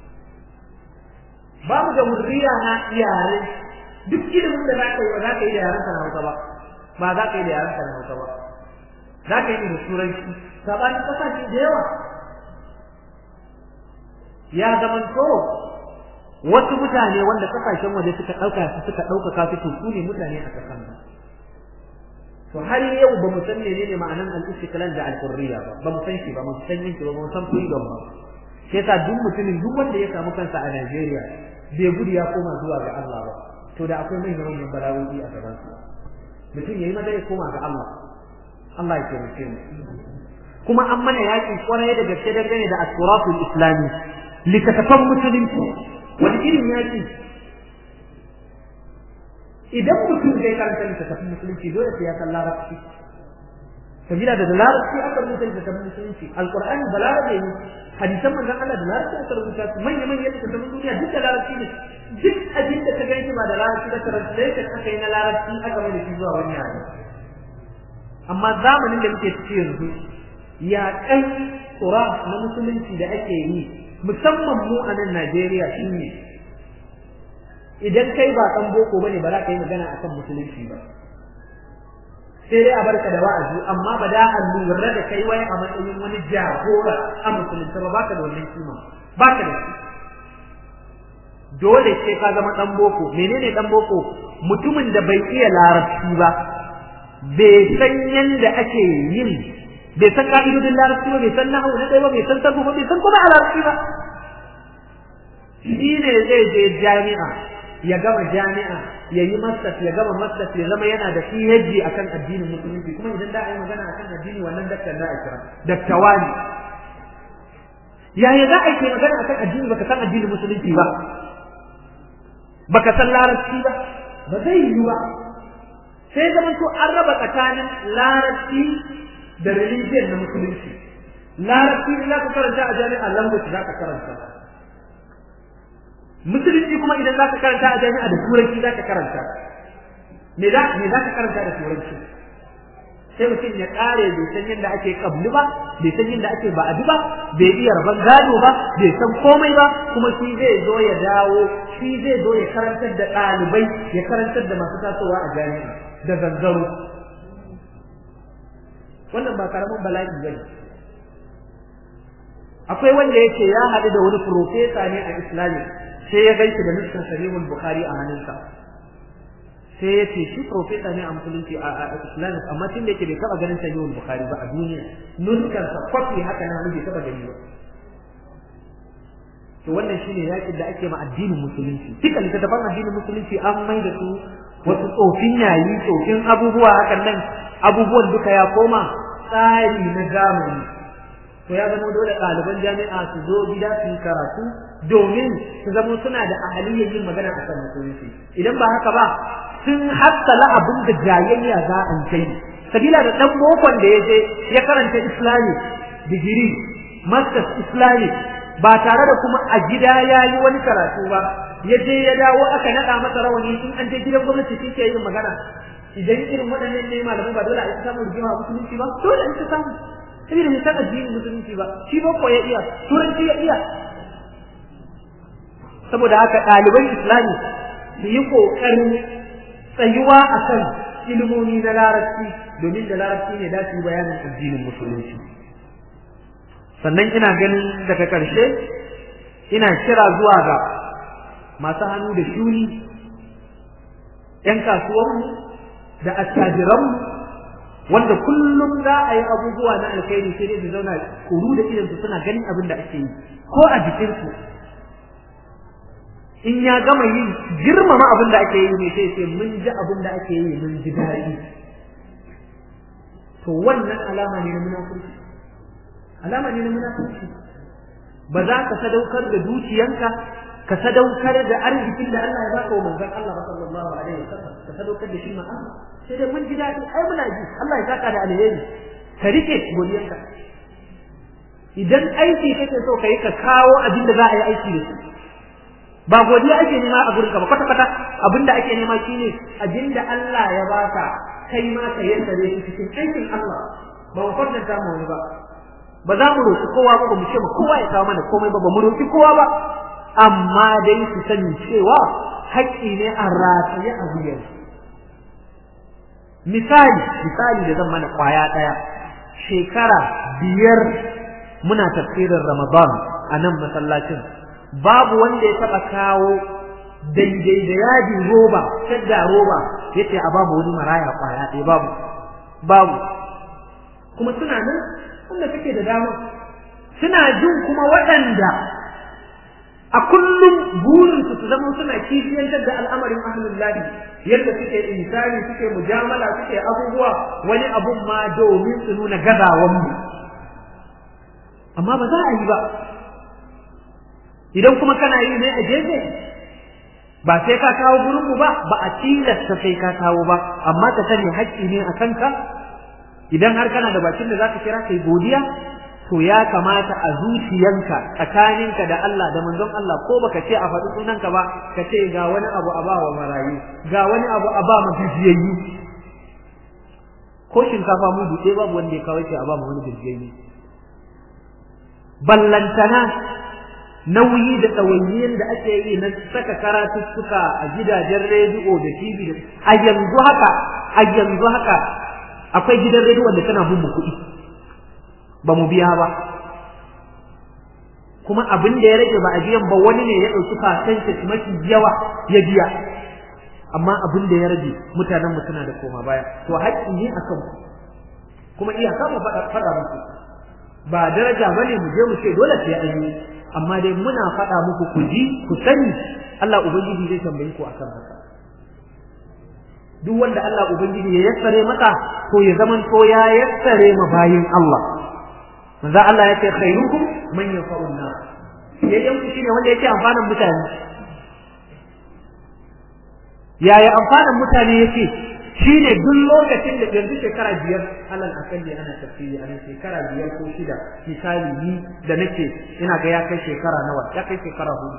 ba mu da hurriya na iyare duk ilimin da za ka yi ba za ka yi da yaran na Hausa ba ba za ka yi da yaran na Hausa ba za ka yi da turanci sabanin kasashe da yawa ya zamanto wasu mutane wanda kasashen waje suka ɗauka su suka ɗaukaka su su ne mutane a kasan nan to har yau ba mu san menene ma'anan al-istiqlal da al-hurriya ba ba mu san shi ba mu san yin shi ba mu san freedom ba sai yasa duk mutumin duk wanda ya samu kansa a Najeriya bai gudu ya koma zuwa ga Allah ba to da akwai mai manyan bala'o'i a gaban sa mutum yayi maza ya koma ga Allah Allah ya taimake mu kuma an mana yaƙi kwarai da gaske dangane da asuratul islami likatafan musulunci wani irin yaƙi idan mutum zai karanta littattafan musulunci dole sai ya san larabci sabila da larabci aka rubuta littattafan musulunci alqur'ani da larabci ne hadisan manzon Allah da larabci aka rubuta su manya manyan littattafan duniya duk da larabci ne duk abin da ka gani ba da larabci da translation aka yi na larabci aka mai da shi zuwa wani yare amma zamanin da muke ciki yanzu ya kai tsura na musulunci da ake yi musamman mu a nan Najeriya shine idan kai ba dan boko bane ba za ka yi magana akan musulunci ba sai dai a barka da wa'azi amma ba da a lura da kai wai a matsayin wani jagora a musulunci ba baka da wannan kima baka da shi dole sai ka zama dan boko menene dan boko mutumin da bai iya larabci ba bai san yanda ake yin bai san ka'idodin larabci ba bai san nahawu na ɗaya ba bai san sarfu ba bai san kuma a larabci ba shi ne zai je jami'a ya gama jami'a ya yi masters ya gama masters ya zama yana da PhD akan addinin musulunci kuma idan da a yi magana akan addini wannan daktar da a kira daktawa ne yaya za a yi magana akan addini baka san addinin musulunci ba baka san larabci ba ba zai yi ba sai zaman to an raba tsakanin larabci da religion na musulunci larabci in za ka karanta a jami'a language za ka karanta musulunci kuma idan za ka karanta a jami'a da turanci za ka karanta me za me za ka karanta da turanci sai mutum ya kare bai san yadda ake kabli ba bai san yadda ake ba'adi ba bai iya rabon gado ba bai san komai ba kuma shi zai zo ya dawo shi zai zo ya karantar da ɗalibai ya karantar da masu tasowa a jami'a da zanzaro wannan ba karamin bala'i bane akwai wanda yake ya haɗu da wani profesa ne a islami sai ya gaishe da nuskan sahihul bukhari a hannunsa sai ya ce shi profesa ne a musulunci a islami amma tun da yake bai taɓa ganin sahihul bukhari ba a duniya nuskan sa kwafi haka na bai taɓa gani ba to wannan shine yakin da ake ma addinin musulunci duka littattafan addinin musulunci an mai da su wasu tsofin yayi tsofin abubuwa hakan nan abubuwan duka ya koma tsari na zamani to ya zama dole ɗaliban jami'a su zo gida su yi karatu domin su zama suna da ahaliyyar yin magana a kan musulunci idan ba haka ba sun hassala abin da jayayya za a kai sabila da ɗan bokon da ya je ya karanta islami digiri masters islami ba tare da kuma a gida ya yi wani karatu ba ya je ya dawo aka naɗa masa rawani in an je gidan gwamnati shi ke yin magana idan irin waɗannan ne malamai ba dole a yi samun rigima a musulunci ba dole a yi samu saboda bai san addinin musulunci ba shi ba ko ya iya turanci ya iya saboda haka ɗaliban islami su yi ƙoƙarin tsayuwa a kan ilimomi na larabci domin da larabci ne da su yi bayanin addinin musulunci sannan ina ganin daga ƙarshe ina kira zuwa ga masu hannu da shuni ‘yan kasuwanmu da attajiranmu wanda kullum za a yi abubuwa na alkhairi sai dai su zauna kuru da idan su suna ganin abin da ake yi ko a jikinsu in ya gama yin girmama abin da ake yi ne sai sai mun ji abin da ake yi mun ji daɗi to wannan alama ne na munafurci alama ne na munafurci ba za ka sadaukar da dukiyanka ka sadaukar da arzikin da Allah ya baka wa manzon Allah sallallahu alaihi wasallam ka sadaukar da shi ma Allah sai dai mun ji daɗi ai muna ji Allah ya saka da alheri ka rike godiyanka idan aiki kake so ka yi ka kawo abin da za a yi aiki da shi ba godiya ake nema a gurinka ba kwata kwata abin da ake nema shine abin da Allah ya baka kai ma ka yassare shi cikin aikin Allah ba mu kwatanta mu wani ba ba za mu roƙi kowa ba ba mu ce ma kowa ya kawo mana komai ba ba mu roƙi kowa ba amma dai su sani cewa haƙƙi ne a rataye a wuyar misali misali da zan mana kwaya ɗaya shekara biyar muna tafsirin ramadan a nan masallacin babu wanda ya taɓa kawo daidai da yajin roba shadda roba yace a babu wani maraya kwaya ɗaya babu babu kuma suna nan wanda suke da dama suna jin kuma waɗanda a kullum burinsu su zama suna kishiyantar da al'amarin ahlul lahi yadda suke insani suke mujamala suke abubuwa wani abun ma domin su nuna gazawan mu amma ba za a yi ba idan kuma kana yi ne a gefe ba sai ka kawo gurin mu ba ba a tilasta sai ka kawo ba amma ka sani haƙƙi ne a kanka idan har kana da bakin da zaka kira kai godiya to ya kamata a zuciyanka tsakaninka da Allah da manzon Allah ko baka ce a faɗi sunanka ba ka ce ga wani abu a ba wa marayu ga wani abu a ba gajiyayyu ko shinkafa mu buɗe babu wanda ya kawo ce a ba mu wani gajiyayyu ballantana nauyi da tsawainiyar da ake yi na saka karatuttuka a gidajen rediyo da TV da a yanzu haka a yanzu haka akwai gidan rediyo da tana bin mu kuɗi ba mu biya ba kuma abin da ya rage ba a biyan ba wani ne ya ɗauki percentage mafi yawa ya biya amma abin da ya rage mutanen mu suna da koma baya to haƙƙi ne akan ku kuma iyaka mu faɗa muku ba daraja bane mu je mu ce dole sai an yi amma dai muna faɗa muku ku ji ku sani Allah ubangiji zai tambaye ku akan haka duk wanda Allah ubangiji ya yassare maka to ya zaman to ya yassare ma bayin Allah manzo Allah ya ce khairukum man yanfa'u an-nas yayyan ku shine wanda yake amfanan mutane yaya amfanan mutane yake shine duk lokacin da yanzu shekara biyar alal akalli ana tafsiri a shekara biyar ko shida misali ni da nake ina ga ya kai shekara nawa ya kai shekara hudu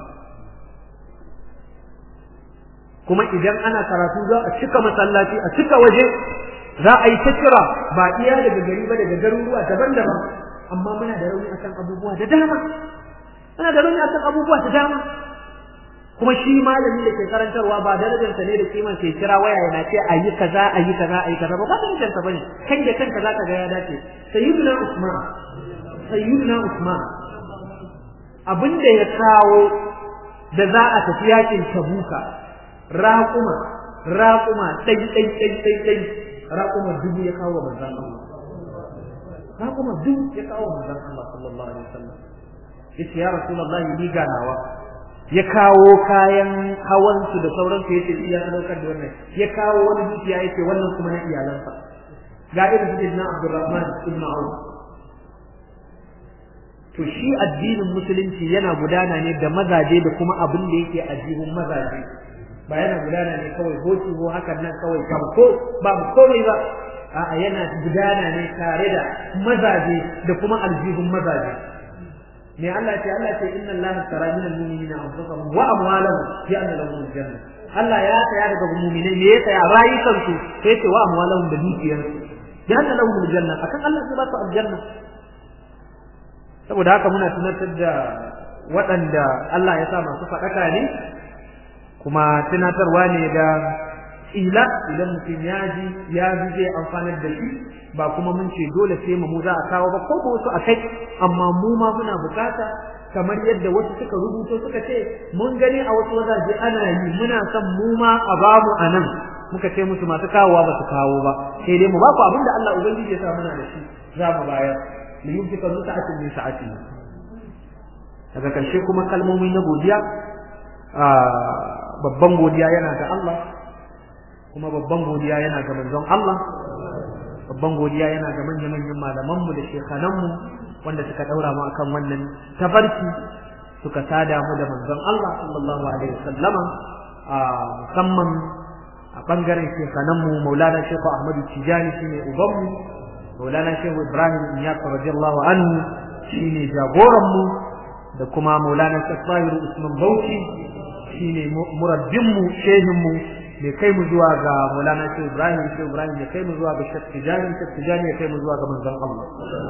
kuma idan ana karatu za a cika masallaci a cika waje za a yi ta kira ba iya daga gari ba daga garuruwa daban-daban amma muna da rauni akan abubuwa da dama muna da rauni akan abubuwa da dama kuma shi malami da ke karantarwa ba darajarsa ne da kiman ke kira waya yana ce ayi kaza ayi kaza ayi kaza ba ba darajarsa bane kai da kanka zaka ga ya dace sayyiduna usman sayyiduna usman abin da ya kawo da za a tafi yakin tabuka raƙuma raƙuma ɗai ɗai ɗai ɗai ɗai raƙuma dubu ya kawo manzon Allah raƙuma dubu ya kawo manzon Allah sallallahu alaihi wasallam yace ya rasulullahi ni ganawa ya kawo kayan hawansu da sauransu yace iya daukar da wannan ya kawo wani dukiya yace wannan kuma na iyalansa ga irin su na Abdurrahman ibn Auf to shi addinin musulunci yana gudana ne da mazaje da kuma abin da yake addinin mazaje ba yana gudana ne kawai hoci ko hakan nan kawai kam ko babu komai ba a'a yana gudana ne tare da mazaje da kuma aljihun mazaje me Allah ce Allah ce inna Allah tara min al-mu'minina anfusahum wa amwalahum bi anna lahum al-janna Allah ya saya daga mu'minai me ya saya rayukan su sai ce wa amwalahum da dukiyar su bi anna lahum al-janna akan Allah zai ba su aljanna saboda haka muna tunatar da waɗanda Allah ya sa masu faɗaka ne kuma tunatarwa ne da ila idan mutum ya ji ya ji zai amfanar da shi ba kuma mun ce dole sai mu za a kawo ba ko wasu a kai amma mu ma muna bukata kamar yadda wasu suka rubuto suka ce mun gani a wasu wajaje ana yi muna son mu ma a bamu a nan muka ce musu masu kawowa ba su kawo ba sai dai mu ba ku abin da Allah ubangiji ya sa muna da shi za mu bayar li yunfika zu sa'atin min sa'ati daga karshe kuma kalmomi na godiya babban godiya yana ga Allah kuma babban godiya yana ga manzon Allah babban godiya yana ga manya-manyan malamanmu da shekananmu wanda suka daura mu akan wannan tafarki suka sada mu da manzon Allah sallallahu alaihi wasallama a musamman a bangaren shekananmu Maulana Sheikh Ahmadu Tijani shine ubanmu Maulana Sheikh Ibrahim Iyas radiyallahu anhu shine jagoranmu da kuma Maulana Sheikh Tahir Usman Bauchi shine murabbinmu shehinmu mai kai mu zuwa ga Maulana Sheikh Ibrahim Sheikh Ibrahim ya kai mu zuwa ga Sheikh Tijani Sheikh Tijani ya kai mu zuwa ga manzon Allah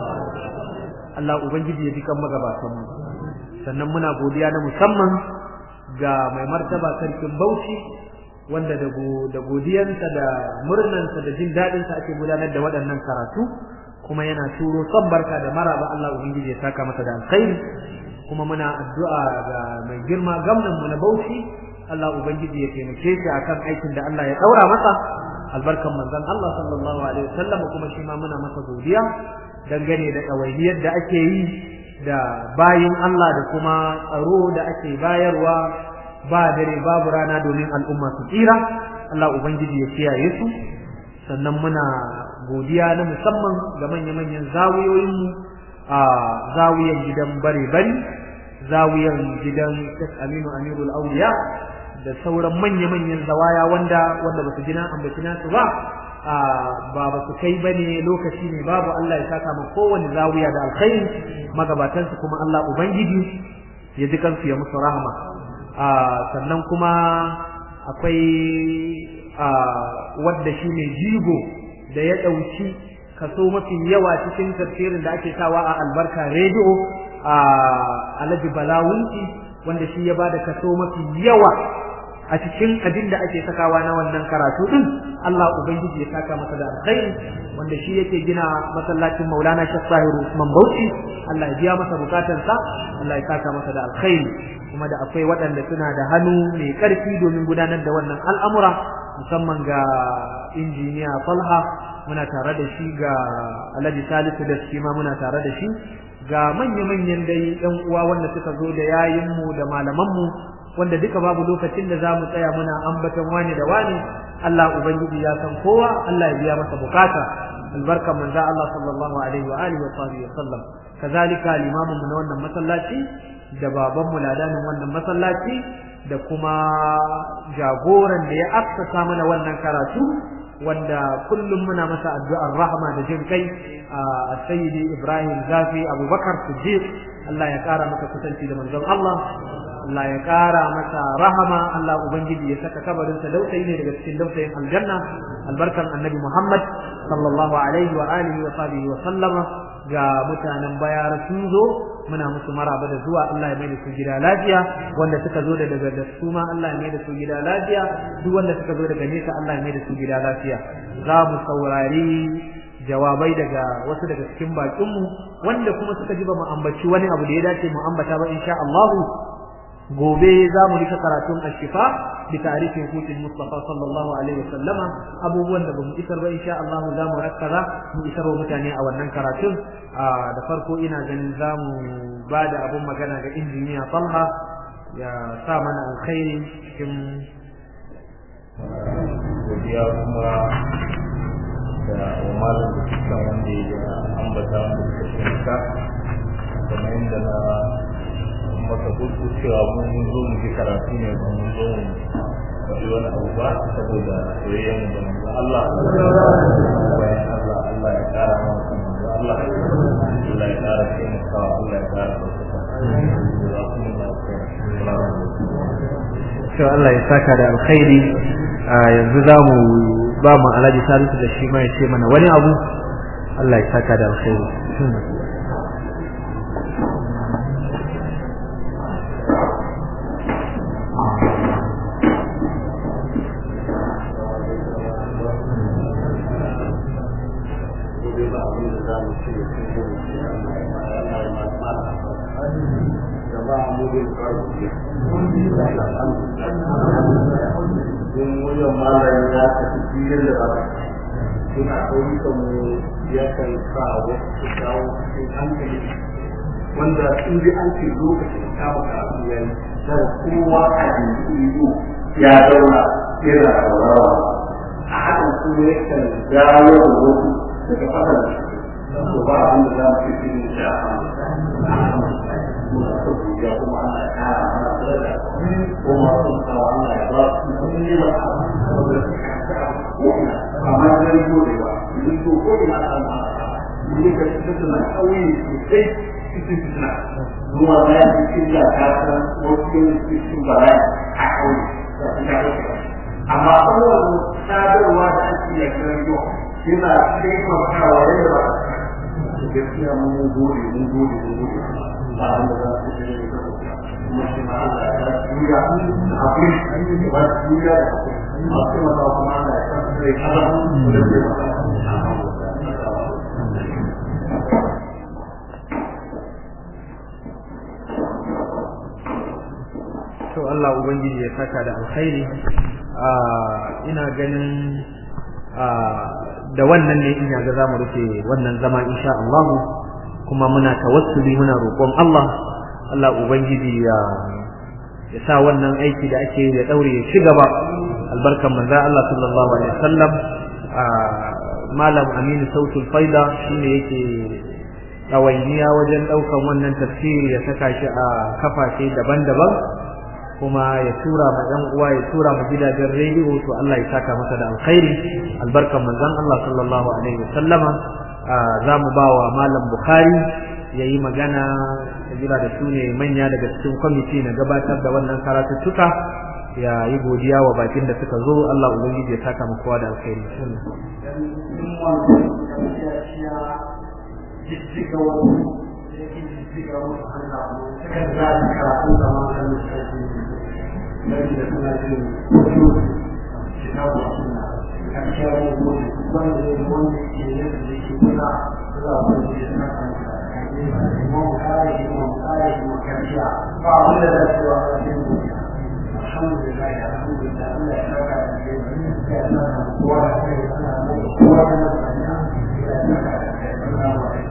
Allah ubangiji ya bi kan magabatan mu sannan muna godiya na musamman ga mai martaba sarkin Bauchi wanda da da godiyansa da murnansa da jin dadin sa ake gudanar da waɗannan karatu kuma yana turo son barka da maraba Allah ubangiji ya saka masa da alkhairi kuma muna addu'a ga mai girma gwamnan mu na Bauchi Allah ubangiji ya taimake shi akan aikin da Allah ya daura masa albarkan manzon Allah sallallahu alaihi wasallam kuma shi ma muna masa godiya dangane da ɗawainiyar da ake yi da bayin Allah da kuma tsaro da ake bayarwa ba dare babu rana domin al'umma su tsira Allah ubangiji ya kiyaye su sannan muna godiya na musamman ga manya-manyan zawiyoyinmu a zawiyan gidan bare-bari zawiyan gidan Sheikh Aminu Amirul Auliya da sauran manya-manyan zawaya wanda wanda ba su gina ambaci nasu ba ba ba su kai bane lokaci ne babu Allah ya saka ma kowane zawiya da alkhairi magabatan su kuma Allah ubangiji ya ji kansu ya musu rahama sannan kuma akwai wadda shi ne jigo da ya ɗauki kaso mafi yawa cikin tafsirin da ake sawa a albarka rediyo a alhaji balawunci wanda shi ya bada kaso mafi yawa a cikin abin da ake sakawa na wannan karatu din Allah ubangiji ya saka masa da alkhairi wanda shi yake gina masallacin Maulana Sheikh Sahiru Usman Bauchi Allah ya biya masa bukatansa Allah ya saka masa da alkhairi kuma da akwai waɗanda suna da hannu mai ƙarfi domin gudanar da wannan al'amura musamman ga injiniya Falha muna tare da shi ga Alhaji Salisu da shi ma muna tare da shi ga manya-manyan dai ɗan uwa wanda suka zo da yayinmu da malamanmu wanda duka babu lokacin da zamu tsaya muna ambaton wani da wani Allah ubangiji ya san kowa Allah ya biya masa bukata albarkan manzo Allah sallallahu alaihi wa alihi wa sahbihi wa sallam kazalika limamin mu na wannan masallaci da baban mu ladanin wannan masallaci da kuma jagoran da ya assasa mana wannan karatu wanda kullum muna masa addu'ar rahma da jin kai a sayyidi Ibrahim Zafi Abubakar Siddiq Allah ya kara maka kusanci da manzon Allah Allah ya kara masa rahama Allah ubangiji ya saka kabarin sa dausayi ne daga cikin dausayin aljanna albarkan annabi Muhammad sallallahu alaihi wa alihi wa sahbihi wa sallama ga mutanen bayar sun zo muna musu maraba da zuwa Allah ya mai da su gida lafiya wanda suka zo da daga da su ma Allah ya mai da su gida lafiya duk wanda suka zo daga nesa Allah ya mai da su gida lafiya za mu saurari jawabai daga wasu daga cikin bakinmu wanda kuma suka ji ba mu ambaci wani abu da ya dace mu ambata ba insha Allah gobe za mu rika karatun ashifa bi tarihin hutun Mustafa sallallahu alaihi wasallama abubuwan da bamu isar ba insha Allah za mu rakkaza mu isar wa mutane a wannan karatun da farko ina ganin za mu ba da abun magana ga injiniya Talha ya sa mana alkhairi cikin godiya kuma da umarin da suka wanda ya ambata wanda suka shirka kamar yadda na maka gudu cewa mun zo mu ji karatu ne ba mun zo mu faɗi wani abu ba saboda soyayyen mu da manzo Allah bayan Allah Allah ya ƙara mana kan manzo Allah Allah ya ƙara taimakawa Allah ya ƙara ɗaukaka to Allah ya saka da alkhairi yanzu za mu ba mu alhaji salisu da shi ma ya ce mana wani abu Allah ya saka da alkhairi don wajen malayi ya tafi filin da ba don a ƙauyukan mu ya kan sa wasu su kawo cikin hankali wanda in dai an ce lokacin kama karatu ya yi da kowa a yanzu ya zauna yana saurawa a hakan kuma ya kan dawo da wasu daga fadar da shi to ba abin da za mu ce shi ne da muna so ya kuma ana kara mana daraja kuma sun kawo Allah ya ba su sun yi ba amma zai gode ba yin to ko ina an ma ne ka tsaya kauye sosai cikin fitina zuwa bayan cikin da ta san wasu cikin bala'i a kauye da suka dauka amma kowane sadarwa da ake yi a yau yana taimakawa yadda ba su gaskiya mun gode mun gode mun gode ba an da za su ce ne da kuma shi ma Allah ya juya da hakuri da ba su juya da hakuri masu mata kuma Allah ya san sai kaza da zai mata to Allah ubangiji ya saka da alkhairi ina ganin da wannan ne ina ga zamu rufe wannan zama insha Allah kuma muna tawassuli muna roƙon Allah Allah ubangiji ya ya sa wannan aiki da ake ya daure ya ci gaba albarkan manzo Allah sallallahu alaihi wasallam malam Aminu Sautul Faida shine yake ɗawainiya wajen ɗaukan wannan tafsiri ya saka shi a kafafe daban-daban kuma ya tura ma ɗan uwa ya tura ma gidajen rediyo to Allah ya saka masa da alkhairi albarkan manzon Allah sallallahu alaihi wasallama za mu ba wa malam Bukhari ya yi magana jira da su ne manya daga cikin kwamiti na gabatar da wannan karatuttuka ya yi godiya wa bakin da suka zo Allah ubangiji ya saka mu kowa da alkhairi jijjiga wani yake jijjiga wasu hannu sukan za su karatu da maganin sarki mai da suna jin wasu kitabu suna karshen wani wanda ya wanda ke yadda da ke kuna za a wani da suna kanta imam kare imam kare imam karshiya ba wanda za su wa wajen duniya alhamdulillah alhamdulillah Allah ya saka da ke ya saka kowa da kai ana mai kowa da mutane ya saka da kai assalamu alaikum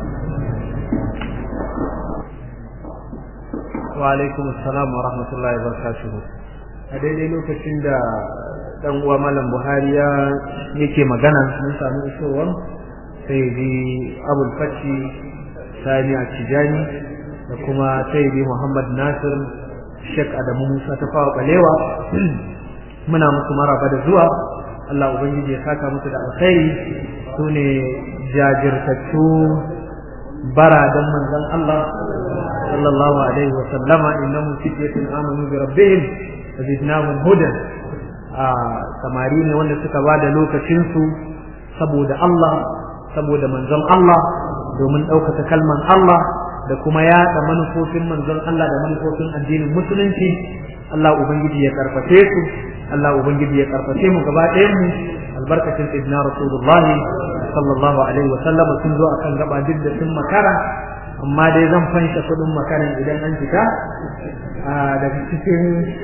wa alaikum assalam wa rahmatullahi wa barakatuhu a daidai lokacin da dan uwa malam buhari ya yake magana mun samu isowar sai bi abul fashi sani a tijani da kuma sai bi muhammad nasir shek adamu musa ta fawa balewa muna musu maraba da zuwa allah ubangiji ya saka musu da alkhairi su ne jajirtattu baradan manzon allah sallallahu alaihi wa sallama innahum fityatun amanu bi rabbihim zidnahum hudan a samari ne wanda suka ba da lokacinsu saboda Allah saboda manzon Allah domin ɗaukaka kalman Allah da kuma yaɗa manufofin manzon Allah da manufofin addinin musulunci Allah ubangiji ya karfafe su Allah ubangiji ya karfafe mu gaba ɗayan mu albarkacin sayyidina rasulullahi sallallahu alaihi wa sallam sun zo akan gaba duk da sun makara amma dai zan fansha kuɗin makaran idan an fita daga cikin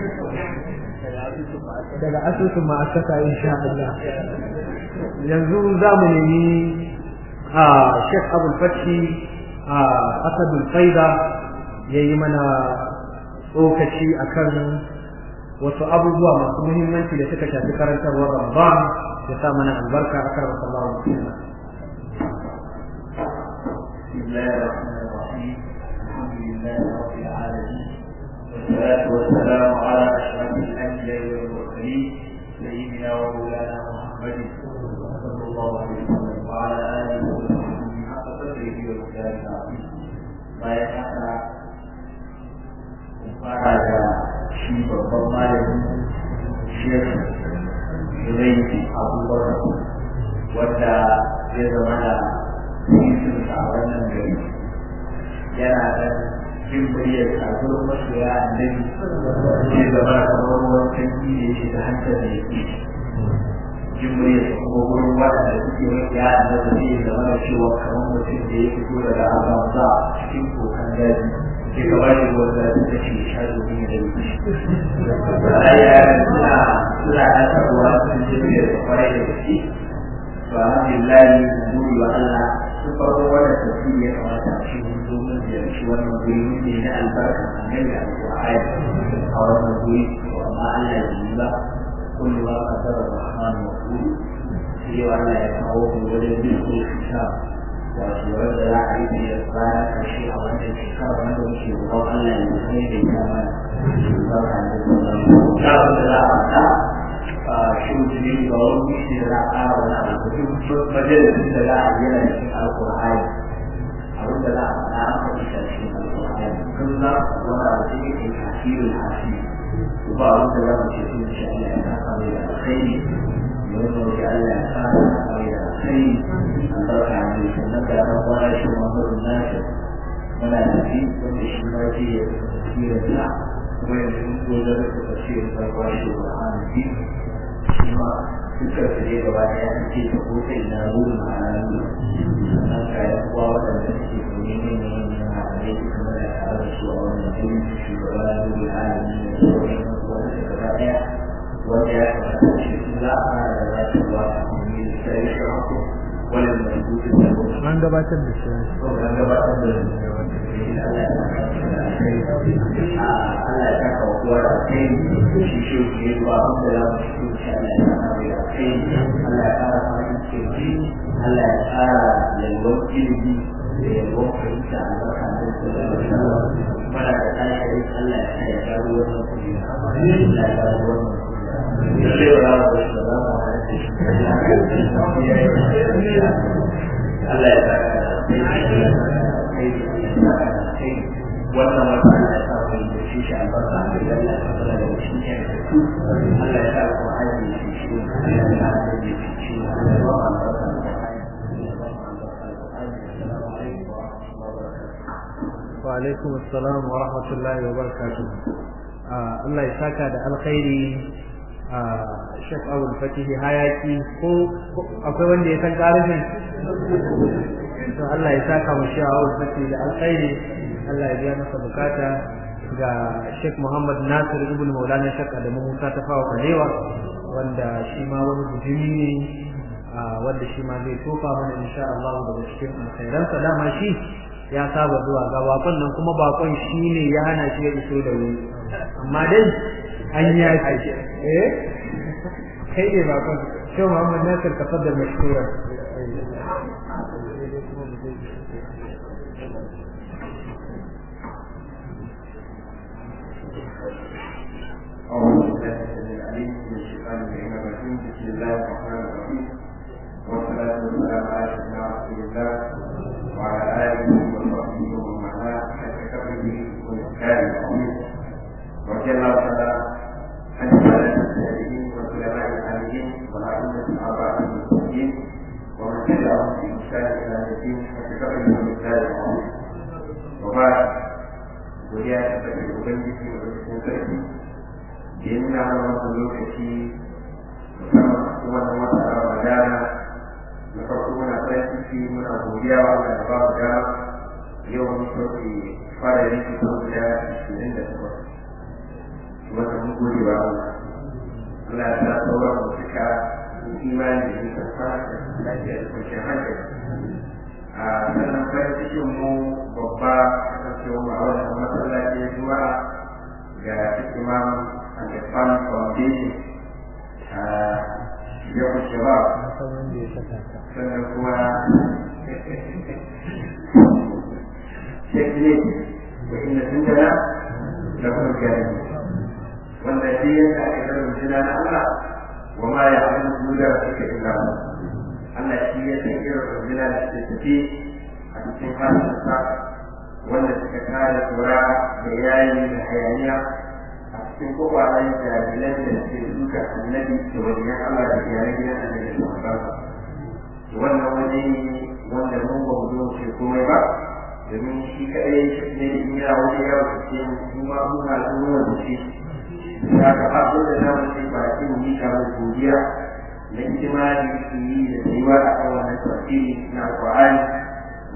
daga asusun ma'asaka insha Allah yanzu za mu nemi a Sheikh Abdul Fathi a Asadul Faida ya yi mana tsokaci akan wasu abubuwa masu muhimmanci da suka shafi karantarwar Ramadan ya sa mana albarka a karar sallallahu alaihi wasallam بسم الله الرحمن الرحيم الحمد لله رب العالمين والصلاة والسلام على أشرف الأنبياء والمرسلين سيدنا ومولانا محمد صلى الله عليه وسلم وعلى آله وصحبه حق قدره والكتاب العظيم ما يحقق fara da shi babban malami shek Zuraiti Abubakar wanda zai zama da cikin a wannan gari yana da jin muryar kasuwar masoya annabi zai zama da kamar ruwan sanyi da yake da hankali da yake jin muryar kuma wurin waɗanda suke mafiya annabi zai zama da cewa kamar mutum da ya fito daga azamza cikin kokan daji sai ka ba shi ruwan zafi da shi sha domin ya dauki shi ba ya suna suna ɗaukar ruwa sun je da kwarai da gaske to alhamdulillah mun gode wa Allah sun farko wannan tafsiri ya kamata a shi mun zo mun ziyarci wannan guri ne na albarka annabi alƙur'ani a wannan guri to amma Allah ya yi ba kullu wa qadara rahman wa qul sai Allah ya kawo mu wajen bin kitab wato wanda za a yi da ya fara karshe a wannan shekara wanda muke roƙon Allah ya kai da ya mana barka da wannan da da za a faɗa a shin jini ga wani shi da za a ƙara wani abu duk majalisin da za a yi yana cikin alƙur'ani abin da za a faɗa an faɗi shi a cikin alƙur'ani kun za ku wani abu da yake tasirin hasiri to ba abin da za mu ce sun shi Allah ya kasa mai da alkhairi mun roƙi Allah ya kasa mai da alkhairi albarka ne sannan da ran kwana shi Muhammadu Nasir muna tafi wanda shi ma ce ya tafsirin sa kuma yanzu mun zo da rasa tafsirin sa kwa shi Qur'ani bi shi ma duka su ne gaba ɗaya an ce ta ko sai na ruhu ma'ana ne sannan kayan uwa waɗanda suke domin yin yin yin ma'anai duka muna tare da su a wannan gurin shugaba na ruhu alami da sauran wanda suka gaba ɗaya wanda ya kamata shi su za a fara da za su ba a kuma da sai shi haku wani mai gudun da kuma an gabatar da shi an gabatar da Allah ya saka wa kowa da kai shi shi ke ba wanda za mu shi Allah ya saka mai da kai Allah ya kara fahimta ce Allah ya kara yalwar ilimi da yalwar fahimta a barka da sallallahu mana da tashi Allah ya sa ya gano wannan kuɗi Allah ya gano wannan Allah ya saka wannan wata Allah ya sa mu da shi shi albarka da Allah ya fara da shi ne Allah ya sa ku haji shi shi Allah ya sa ku ji shi Allah ya ba albarka da wa alaikum assalam wa rahmatullahi wa barakatuh Allah ya saka da alkhairi Sheikh Abdul Fatih hayaki ko akwai wanda ya san karfin to Allah ya saka mu Sheikh Abdul Fatih da alkhairi Allah ya biya masa bukata ga Sheikh Muhammad Nasir ibn Maulana Sheikh Adamu Musa ta fawa Kalewa wanda shi ma wani bujumi ne wanda shi ma zai tofa mana insha Allah daga cikin alkhairansa dama shi ya saba zuwa ga bakon nan kuma bakon shi ne ya hana shi ya iso da wuri amma dai an ya ce eh kai ne bakon shi Muhammad Nasir ka fadda mashkura أعوذ بالله العليم من الشيطان الرجيم بسم الله الرحمن الرحيم والصلاة والسلام على سيدنا رسول الله وعلى آله وصحبه ومن والاه حتى كبره والإسلام العظيم رضي الله تعالى عن السادة التابعين والعلماء العاملين والأئمة الأربعة المسلمين ومن تبعهم بإحسان إلى الدين حتى كبره والإسلام العظيم وبعد godiya ta tafi ubangiji da cikin sarki da ya nuna mana wannan lokaci musamman wannan wata ramadana na farko muna farin ciki muna godiya wa Allah da babu dama yau mun sauke fara yanki ko guda ashirin da takwas wanda mun gode wa Allah Allah ya sa sauran mu cika imani da nika fara da lafiya da kwanciyar hankali a sannan farin cikin mu babba kasancewa mu a wannan masallaci juma'a ga imam al-Ifan Foundation a yau shabab sannan kuma shekne da inda sun jana da kuma gari wanda shi yadda ake karin jina na Allah wa ma ya abin duniya da suke illa Allah shi ya san irin runduna da suke tafi a cikin harshensa wanda suka kare tsora da yayi da hayaniya a cikin kowayen jami'an da suke duka annabi da wajen Allah da iyalan gidan annabi da sahabbansa wannan waje ne wanda mun ba mu zo ce komai ba domin shi kaɗai shi ne da in yana waje ya wuce mu ma mun al'umma da shi ya ga abin da za mu ce ba shi mu yi kamar godiya na hidima da yake yi da tsayuwa a kan wannan tafsiri na alƙur'ani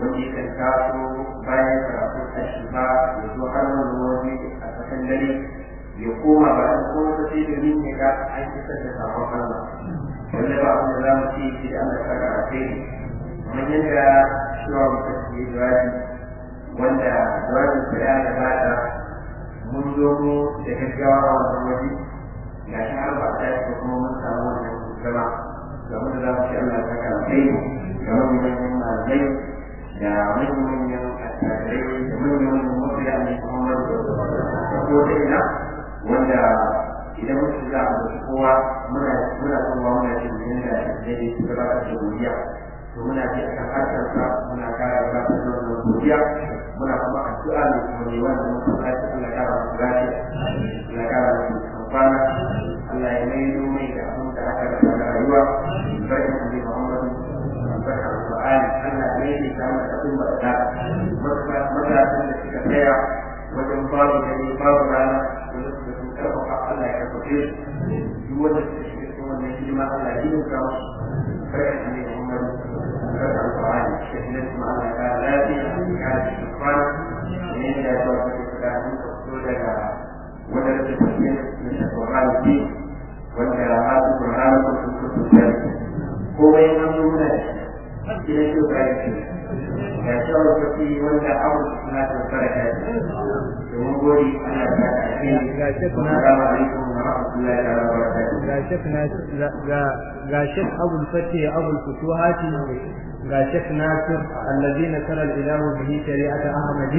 wanda ya kan taso bayan karatun ashifa ya zo har wani waje a tsakan dare ya koma ba a kuma ta sai domin ya ga an isar da sakon Allah wanda ba abin da za mu ce shi da Allah ta ga kai kamar yadda shiwa mutum ke jawabi wanda jawabin sa ya gabata mun zo mu da gaggawa a wannan waje ga shi har ba ta yi kuma mun samu wannan zama game da za mu ce Allah ta ga kai game da manyan malamai da manyan attajirai da manyan mafiya ne Muhammad da ko ta ina wanda idan mun shiga a da kowa muna muna kowa muna jin yadda daidai su gabatar da godiya to muna ji akan harkar sa muna kara gabatar da wannan godiya muna kuma addu'a ne kuma ne wanda mun kuma ya Allah kara mu lafiya Allah kara mu amfana Allah ya mai mai da abin da aka rasa da rayuwa barkan da Muhammad barkan Al-Qur'ani Allah ya mai da mu da umma da matasan da suka tsaya wajen babu dare babu rana wanda suka sun karfafa Allah ya karfafe su duk wanda suka shiga cikin wannan hidima Allah ya yi ka musu barkan da Muhammad barkan Al-Qur'ani shahidan kuma Allah ya kara lafiya ya kara cikin kwana ne da ya zuwa cikin kwana so daga wadda ta tafiya na shafarar ce wanda masu Qur'ani ko sun kusa tsari komai an zo muna gidan shi ba ya ce ga shawar kafi wanda abu suna da baraka ce domin gori ana ta ake ga shek na assalamu alaikum wa rahmatullahi wa barakatuh ga shek na ga ga shek abul fati abul futuhati ga shek nasir allazi nasara ilahu bihi shari'ata ahmadi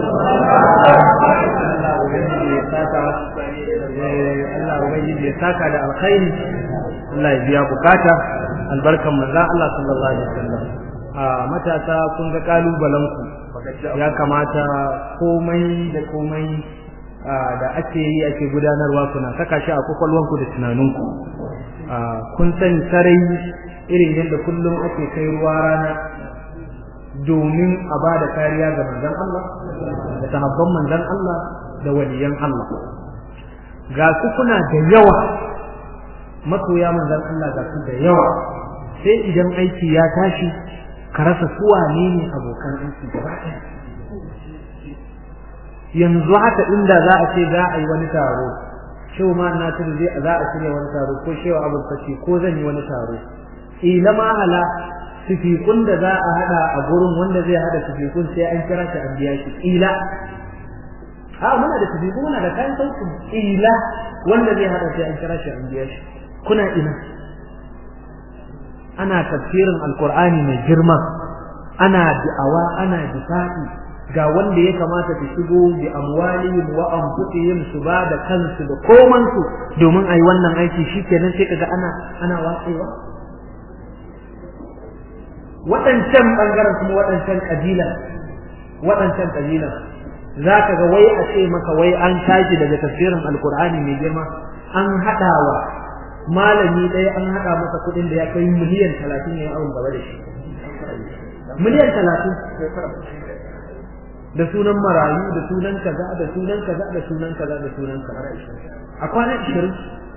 Allah ubangiji ya saka Allah ubangiji ya saka da alkhairi Allah ya biya bukata albarkan manzon Allah sallallahu alaihi wasallam a matasa kun ga kalubalen ku ya kamata komai da komai da ake yi ake gudanarwa kuna saka shi a kwakwalwanku da tunaninku kun sani sarai irin yadda kullum ake kai ruwa rana domin a ba da kariya ga manzon Allah da sahabban manzon Allah da waliyan Allah ga su kuna da yawa masoya manzon Allah ga su da yawa sai idan aiki ya tashi ka rasa su wane ne abokan aiki gaba ɗaya yanzu haka inda za a ce za a yi wani taro shehu ma na tudu zai za a shirya wani taro ko shehu abul fashi ko zan yi wani taro ila ma hala sifikun da za a hada a gurin wanda zai hada sifikun sai an kira shi an biya shi ila a muna da sifikun muna da kayan sauki ila wanda zai hada sai an kira shi an biya shi kuna ina ana tafsirin alqur'ani mai girma ana da'awa ana difa'i ga wanda ya kamata su shigo bi amwalihim wa anfusihim su ba da kansu da koman su domin ayi wannan aiki shikenan sai kaga ana ana watsewa waɗancan ɓangaren kuma waɗancan ƙabila waɗancan ƙabila za ka ga wai a ce maka wai an tashi daga tafsirin alkur'ani mai girma an haɗawa malami ɗaya an haɗa masa kuɗin da ya kai miliyan talatin ya awon gaba da shi miliyan talatin da sunan marayu da sunan kaza da sunan kaza da sunan kaza da sunan kaza a kwana ishirin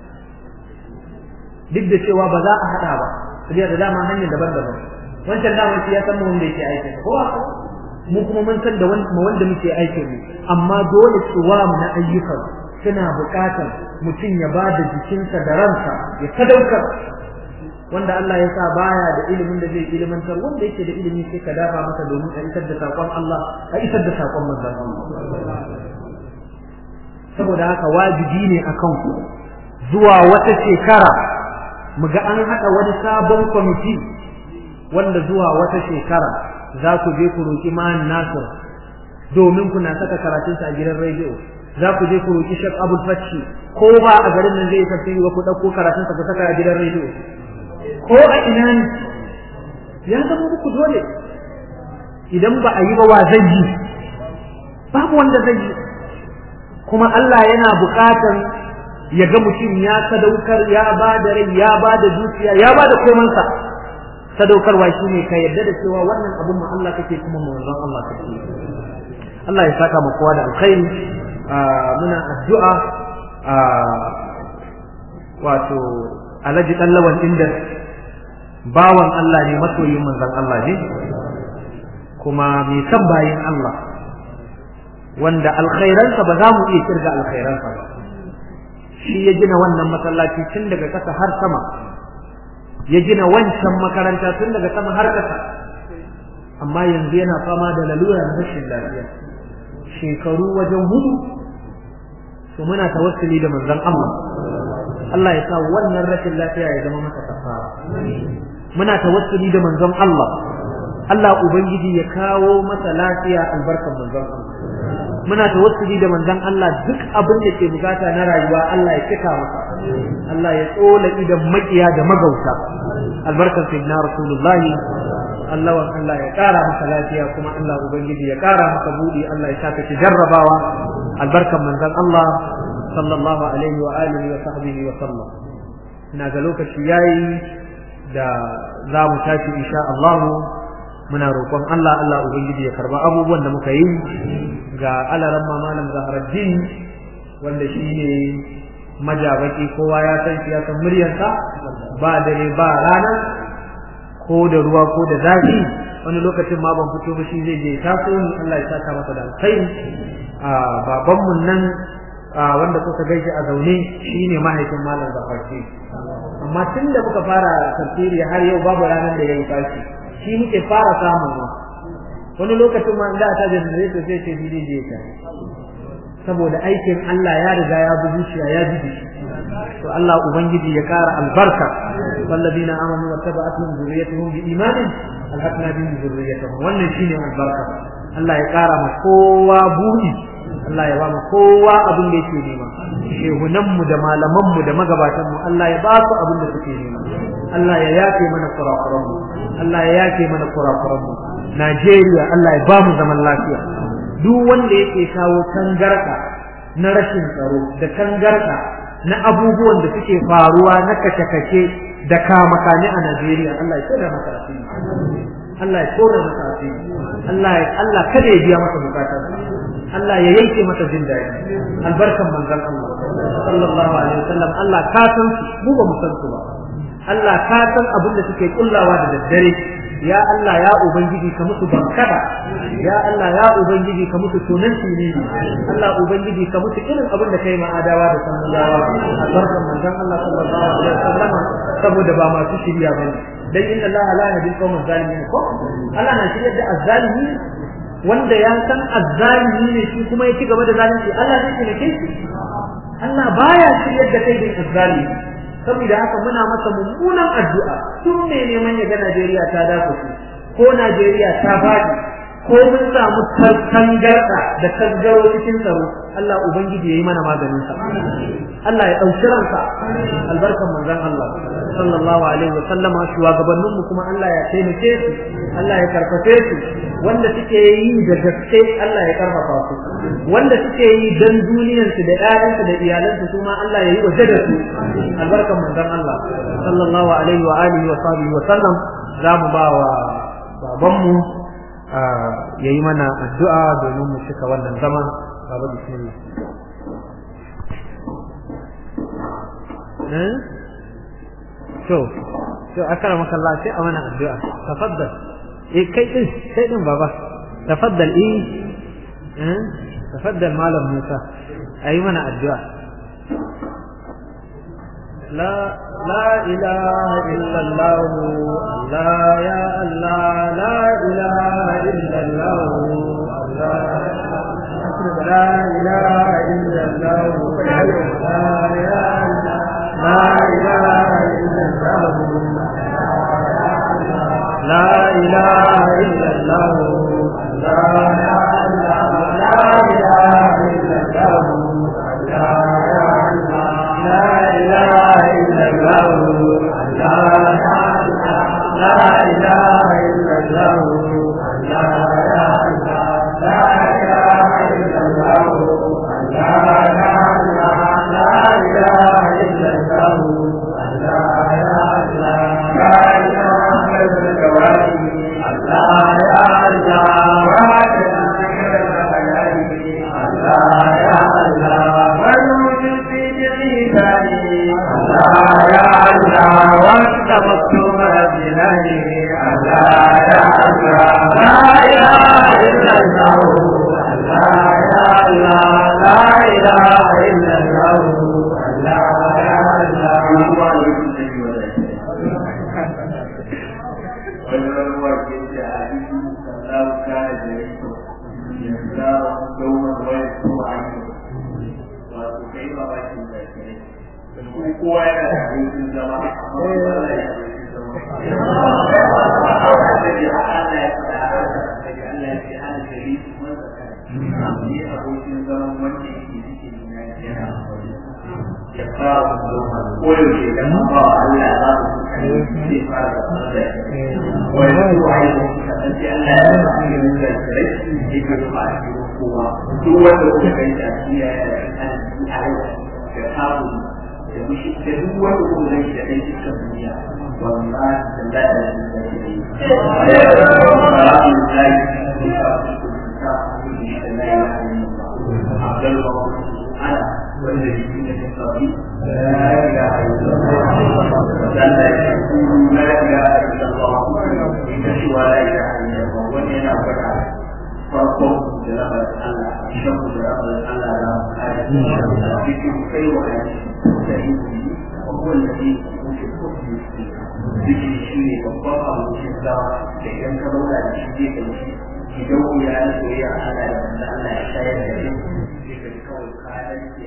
duk da cewa ba za a haɗa ba saboda da dama hanyar daban-daban wancan dama shi ya san mu wanda yake aikin ko mu kuma mun san da wanda muke aikin mu amma dole tsuwam na ayyukan suna buƙatar mutum ya ba da jikinsa da ransa ya sadaukar wanda Allah ya sa baya da ilimin da zai ilimantar wanda yake da ilimi sai ka dafa masa domin a isar da sakon Allah a isar da sakon manzon Allah saboda haka wajibi ne akan ku zuwa wata shekara mu ga an haɗa wani sabon kwamiti wanda zuwa wata shekara za ku je ku roƙi man nasir domin kuna saka karatunsa a gidan rediyo za ku je ku roƙi shek abul fashi ko ba a garin nan zai yi tafsiri ba ku ɗauko karatunsa ku saka a gidan rediyo ko a ina ne ya zama muku dole idan ba a yi ba wa zai yi babu wanda zai yi kuma Allah yana buƙatar ya ga mutum ya sadaukar ya ba da rai ya ba da dukiya ya ba da komansa sadaukarwa shine ka yarda da cewa wannan abun mu Allah kake kuma manzon Allah kake Allah ya saka mu kowa da alkhairi muna addu'a wato alaji dan lawan inda bawan Allah ne masoyin manzon Allah ne kuma mai san bayin Allah wanda alkhairansa ba za mu iya kirga alkhairansa ba shi ya gina wannan masallaci tun daga ƙasa har sama ya gina wancan makaranta tun daga sama har ƙasa amma yanzu yana fama da lalura na rashin lafiya shekaru wajen hudu to muna tawassuli da manzon Allah Allah ya sa wannan rashin lafiya ya zama masa kafara muna tawassuli da manzon Allah Allah ubangiji ya kawo masa lafiya albarkan manzon Allah muna tawassuli da manzon Allah duk abin da ke bukata na rayuwa Allah ya cika masa Allah ya tsola idan makiya da magauta albarkan sayyidina rasulullahi Allah wan Allah ya kara masa lafiya kuma Allah ubangiji ya kara masa budi Allah ya saka ki jarrabawa albarkan manzon Allah sallallahu alaihi wa alihi wa sahbihi wa sallam ina ga lokaci yayi da za mu tashi insha Allah muna roƙon Allah Allah ubangiji ya karba abubuwan da muka yi ga alaran malam Zaharaddin wanda shine majabaki kowa ya san shi ya san muryarsa ba dare ba rana ko da ruwa ko da zafi wani lokacin ma ban fito ba shi zai je taso ni Allah ya saka masa da alkhairi a baban mun nan wanda kuka gaishe a zaune shine mahaifin malam Zafarki amma tun da muka fara tafsiri har yau babu ranar da ya yi tashi shi muke fara samun ma wani lokacin ma da ta jannare to sai ce bidi je ta saboda aikin Allah ya riga ya bi zuciya ya bi shi to Allah ubangiji ya kara albarka walladina amanu wa tabi'atuhum zurriyyatuhum bi imanin alhaqna bihim zurriyyatuhum wannan shine albarka Allah ya kara ma kowa buɗi Allah ya ba mu kowa abin da yake nema shehunan mu da malaman mu da magabatan mu Allah ya ba su abin da suke nema Allah ya yafe mana kurakuran mu Allah ya yafe mana kurakuran mu Najeriya Allah ya ba mu zaman lafiya duk wanda yake kawo tangarda na rashin tsaro da tangarda na abubuwan da suke faruwa na kashe-kashe da kamakane a Najeriya Allah ya tsora masa asiri Allah ya tsora masa asiri Allah ya Allah kada ya biya masa bukatarsa Allah ya yanke masa jin daɗi albarkan manzon Allah sallallahu alaihi wasallam Allah ka san su mu ba mu san su ba Allah ka san abin da suke kullawa da daddare ya Allah ya ubangiji ka musu bankada ya Allah ya ubangiji ka musu tunan ne Allah ubangiji ka musu irin abin da kai ma'adawa da samudawa albarkan manzon Allah sallallahu alaihi wasallam saboda ba masu shirya bane dan inna Allah la yahdi al-qawma zalimin ko Allah na shirya da azzalimi wanda ya san azzalimi ne shi kuma ya ci gaba da zalunci Allah zai taimake shi Allah baya shiryar da kai da azzalimi saboda haka muna masa mummunan addu'a tun ne neman ya ga Najeriya ta dafa ko Najeriya ta faɗi ko mun samu tangarda da tasgaro cikin tsaro Allah ubangiji yayi mana maganin sa Allah ya dauki ransa albarkan manzon Allah sallallahu alaihi wa sallama shugabannin mu kuma Allah ya taimake su Allah ya karfafe su wanda suke yi da gaske Allah ya karfafa su wanda suke yi dan duniyar su da ƴaƴansu da iyalansu kuma Allah ya yi waje da su albarkan manzon Allah sallallahu alaihi wa alihi wa sahbihi wa sallam za mu ba wa babanmu ya yi mana addu'a domin mu cika wannan zama baba bismillah to to akara maka Allah sai a mana addu'a tafaddal eh kai din kai din baba tafaddal eh eh tafaddal malam Musa ayi mana addu'a لا لا إله إلا الله لا يا الله لا إله إلا الله لا إله إلا الله لا يا الله لا إله إلا الله لا إله إلا الله لا يا الله لا إله إلا الله لا يا الله لا إله إلا الله لا لا إله إلا الله لا لا إله إلا الله لا لا لا إله إلا الله لا لا لا إله إلا الله لا يا الله الله يا الله والوجود في جميع الله يا الله وانت مكتوب بلاني الله يا الله لا إله kowa yana da abokin zama amma ba ya da abokin zama annabi Allah ya faɗa haka daga Allah ya ce ana gari man zakara ni abokin zaman wanda yake cikin na yana ya fara zama ko yaushe da ba Allah za su kai zai fara da wani zuwa yi kasance Allah ya fara da zakare shi ke zuwa a cikin kowa duk wanda kuka kai da shi ya yi a da samun da mushi da duk wanda kuma zai da ɗan cikin duniya wallahi da da da da shi ne farkon da rabar Allah shan da rabar Allah da kare cikin kai wa وهو الذي يوجد حكم ذكر شيء وقفه وشدة لأن كرولا الشديد يدعو إلى أن يريع على أن يشاهد ذكر كون قادر في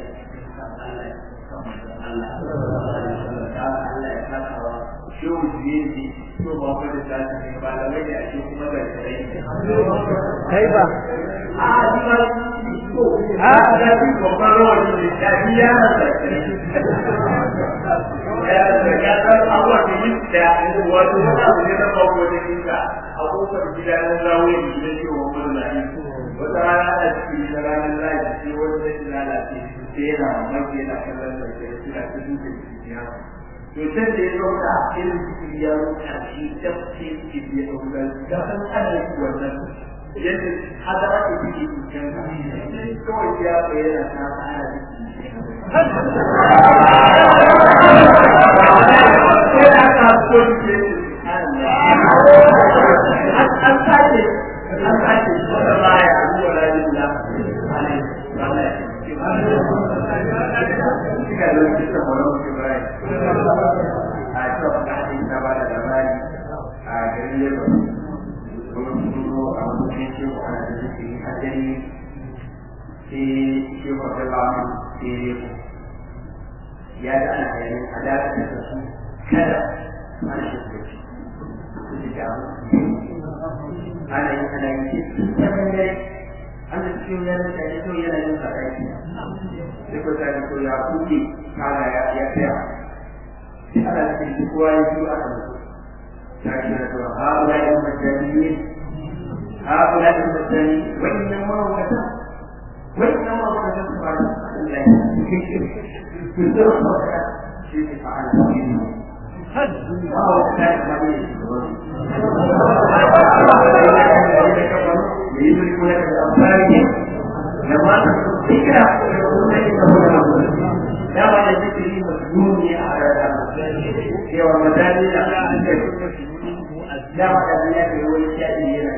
Shehu Juyenti so ba ku da tashi ne ba da wani a cikin kuma da tsaye. kai ba A ji ma a da bi babban rawar da ta biya da ya ya san abuwa da yin da wato wani abu ne na babu wani kinka a kofar gida na zawo ne da ke wa wani lafi wata rana a cikin da ranar lafi sai wani zai lalace sai yana mamaki yana kallon da ke suna ta duka cikin ya to can da ya zauka irin cikin ya ruka shi da ce ke ya ɗauka da san ana yi wannan yadda hada ake cikin cikin kawai ya bayyana ta ana cikin ya da ana yayin alaƙa da su kada ana shirya shi su da ana yi ana yi ta bangare an da cikin yanar da ya kawai yana yin sadaki sai ko ta ko ya kuke kala ya ya tsaya sai ana cikin kowa ya zo aka mutu ta ce da to ha wala yin majani ha wala yin majani wannan mawata wannan mawata su ba Allah ya شيء فعل وهو كذلك يدركون بأبصارهم لما ذكر يقولون إنه لا بعد ذكره مجنون على في رمضان لا بعد ذلك هو الشاهد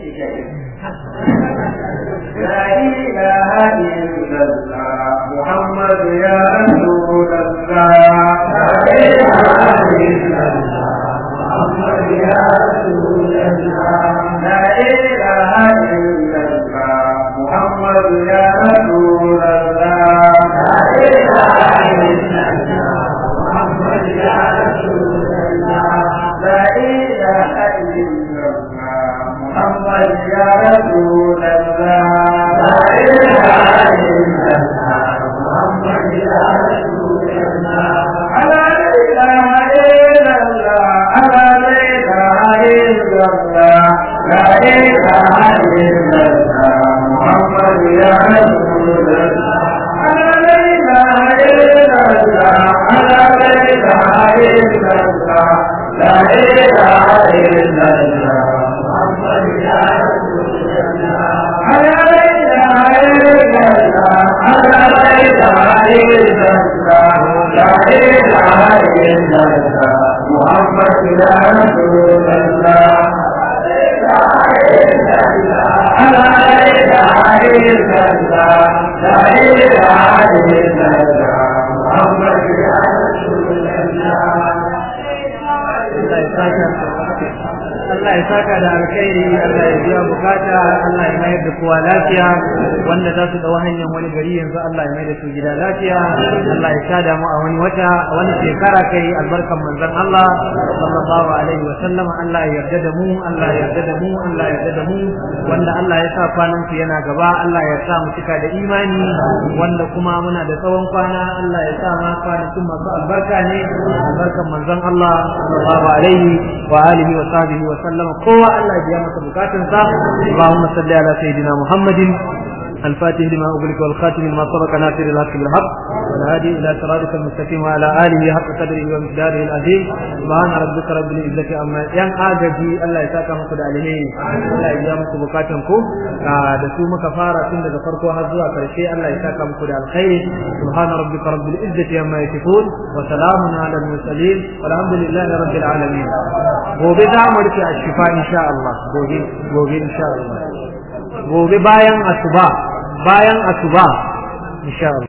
لا إله إلا الله محمد يا رسول الله لا إله إلا الله محمد يا رسول الله لا إله إلا الله محمد يا رسول الله لا إله إلا الله محمد يا رسول الله لا إله إلا الله محمد يا رسول الله لا إله إلا الله محمد يا رسول الله ألا لا إله إلا الله ألا لا إله إلا الله لا إله إلا الله محمد يا رسول الله ألا لا إله إلا الله ألا لا إله إلا الله لا إله إلا الله محمد يا رسول الله ألا لا إله إلا الله ألا لا إله إلا الله لا إله إلا الله محمد يا رسول الله لا إله إلا الله ألا لا Allah ya saka da alkhairi Allah ya biya bukata Allah ya mayar da kowa lafiya wanda za su dawo hanyar wani gari yanzu Allah ya mayar da su gida lafiya Allah ya sada mu a wani wata a wani shekara kai albarkan manzon Allah sallallahu alaihi wa sallama Allah ya yarda da mu Allah ya yarda da mu Allah ya yarda da mu wanda Allah ya sa kwanan su yana gaba Allah ya sa mu cika da imani wanda kuma muna da tsawon kwana Allah ya sa ma kwanakin masu albarka ne albarkan manzon Allah sallallahu alaihi wa alihi wa sahbihi wa sallama kowa Allah ya biya masa bukatunsa Allahumma salli ala sayyidina Muhammadin الفاتح لما أغلق والخاتم لما سبق ناصر الحق بالحق والهادي إلى صراطك المستقيم وعلى آله حق قدره ومقداره العظيم سبحان ربك رب العزة عما yan agaji Allah ya saka muku da alheri Allah ya biya muku bukatun ku da su muka fara tun daga farko har zuwa karshe Allah ya saka muku da alkhairi subhana rabbika rabbil izzati amma yasifun wa salamun ala al mursalin walhamdulillahi rabbil alamin gobe za mu rufe a shifa insha Allah gobe gobe insha Allah gobe bayan asuba bayan asuba insha Allah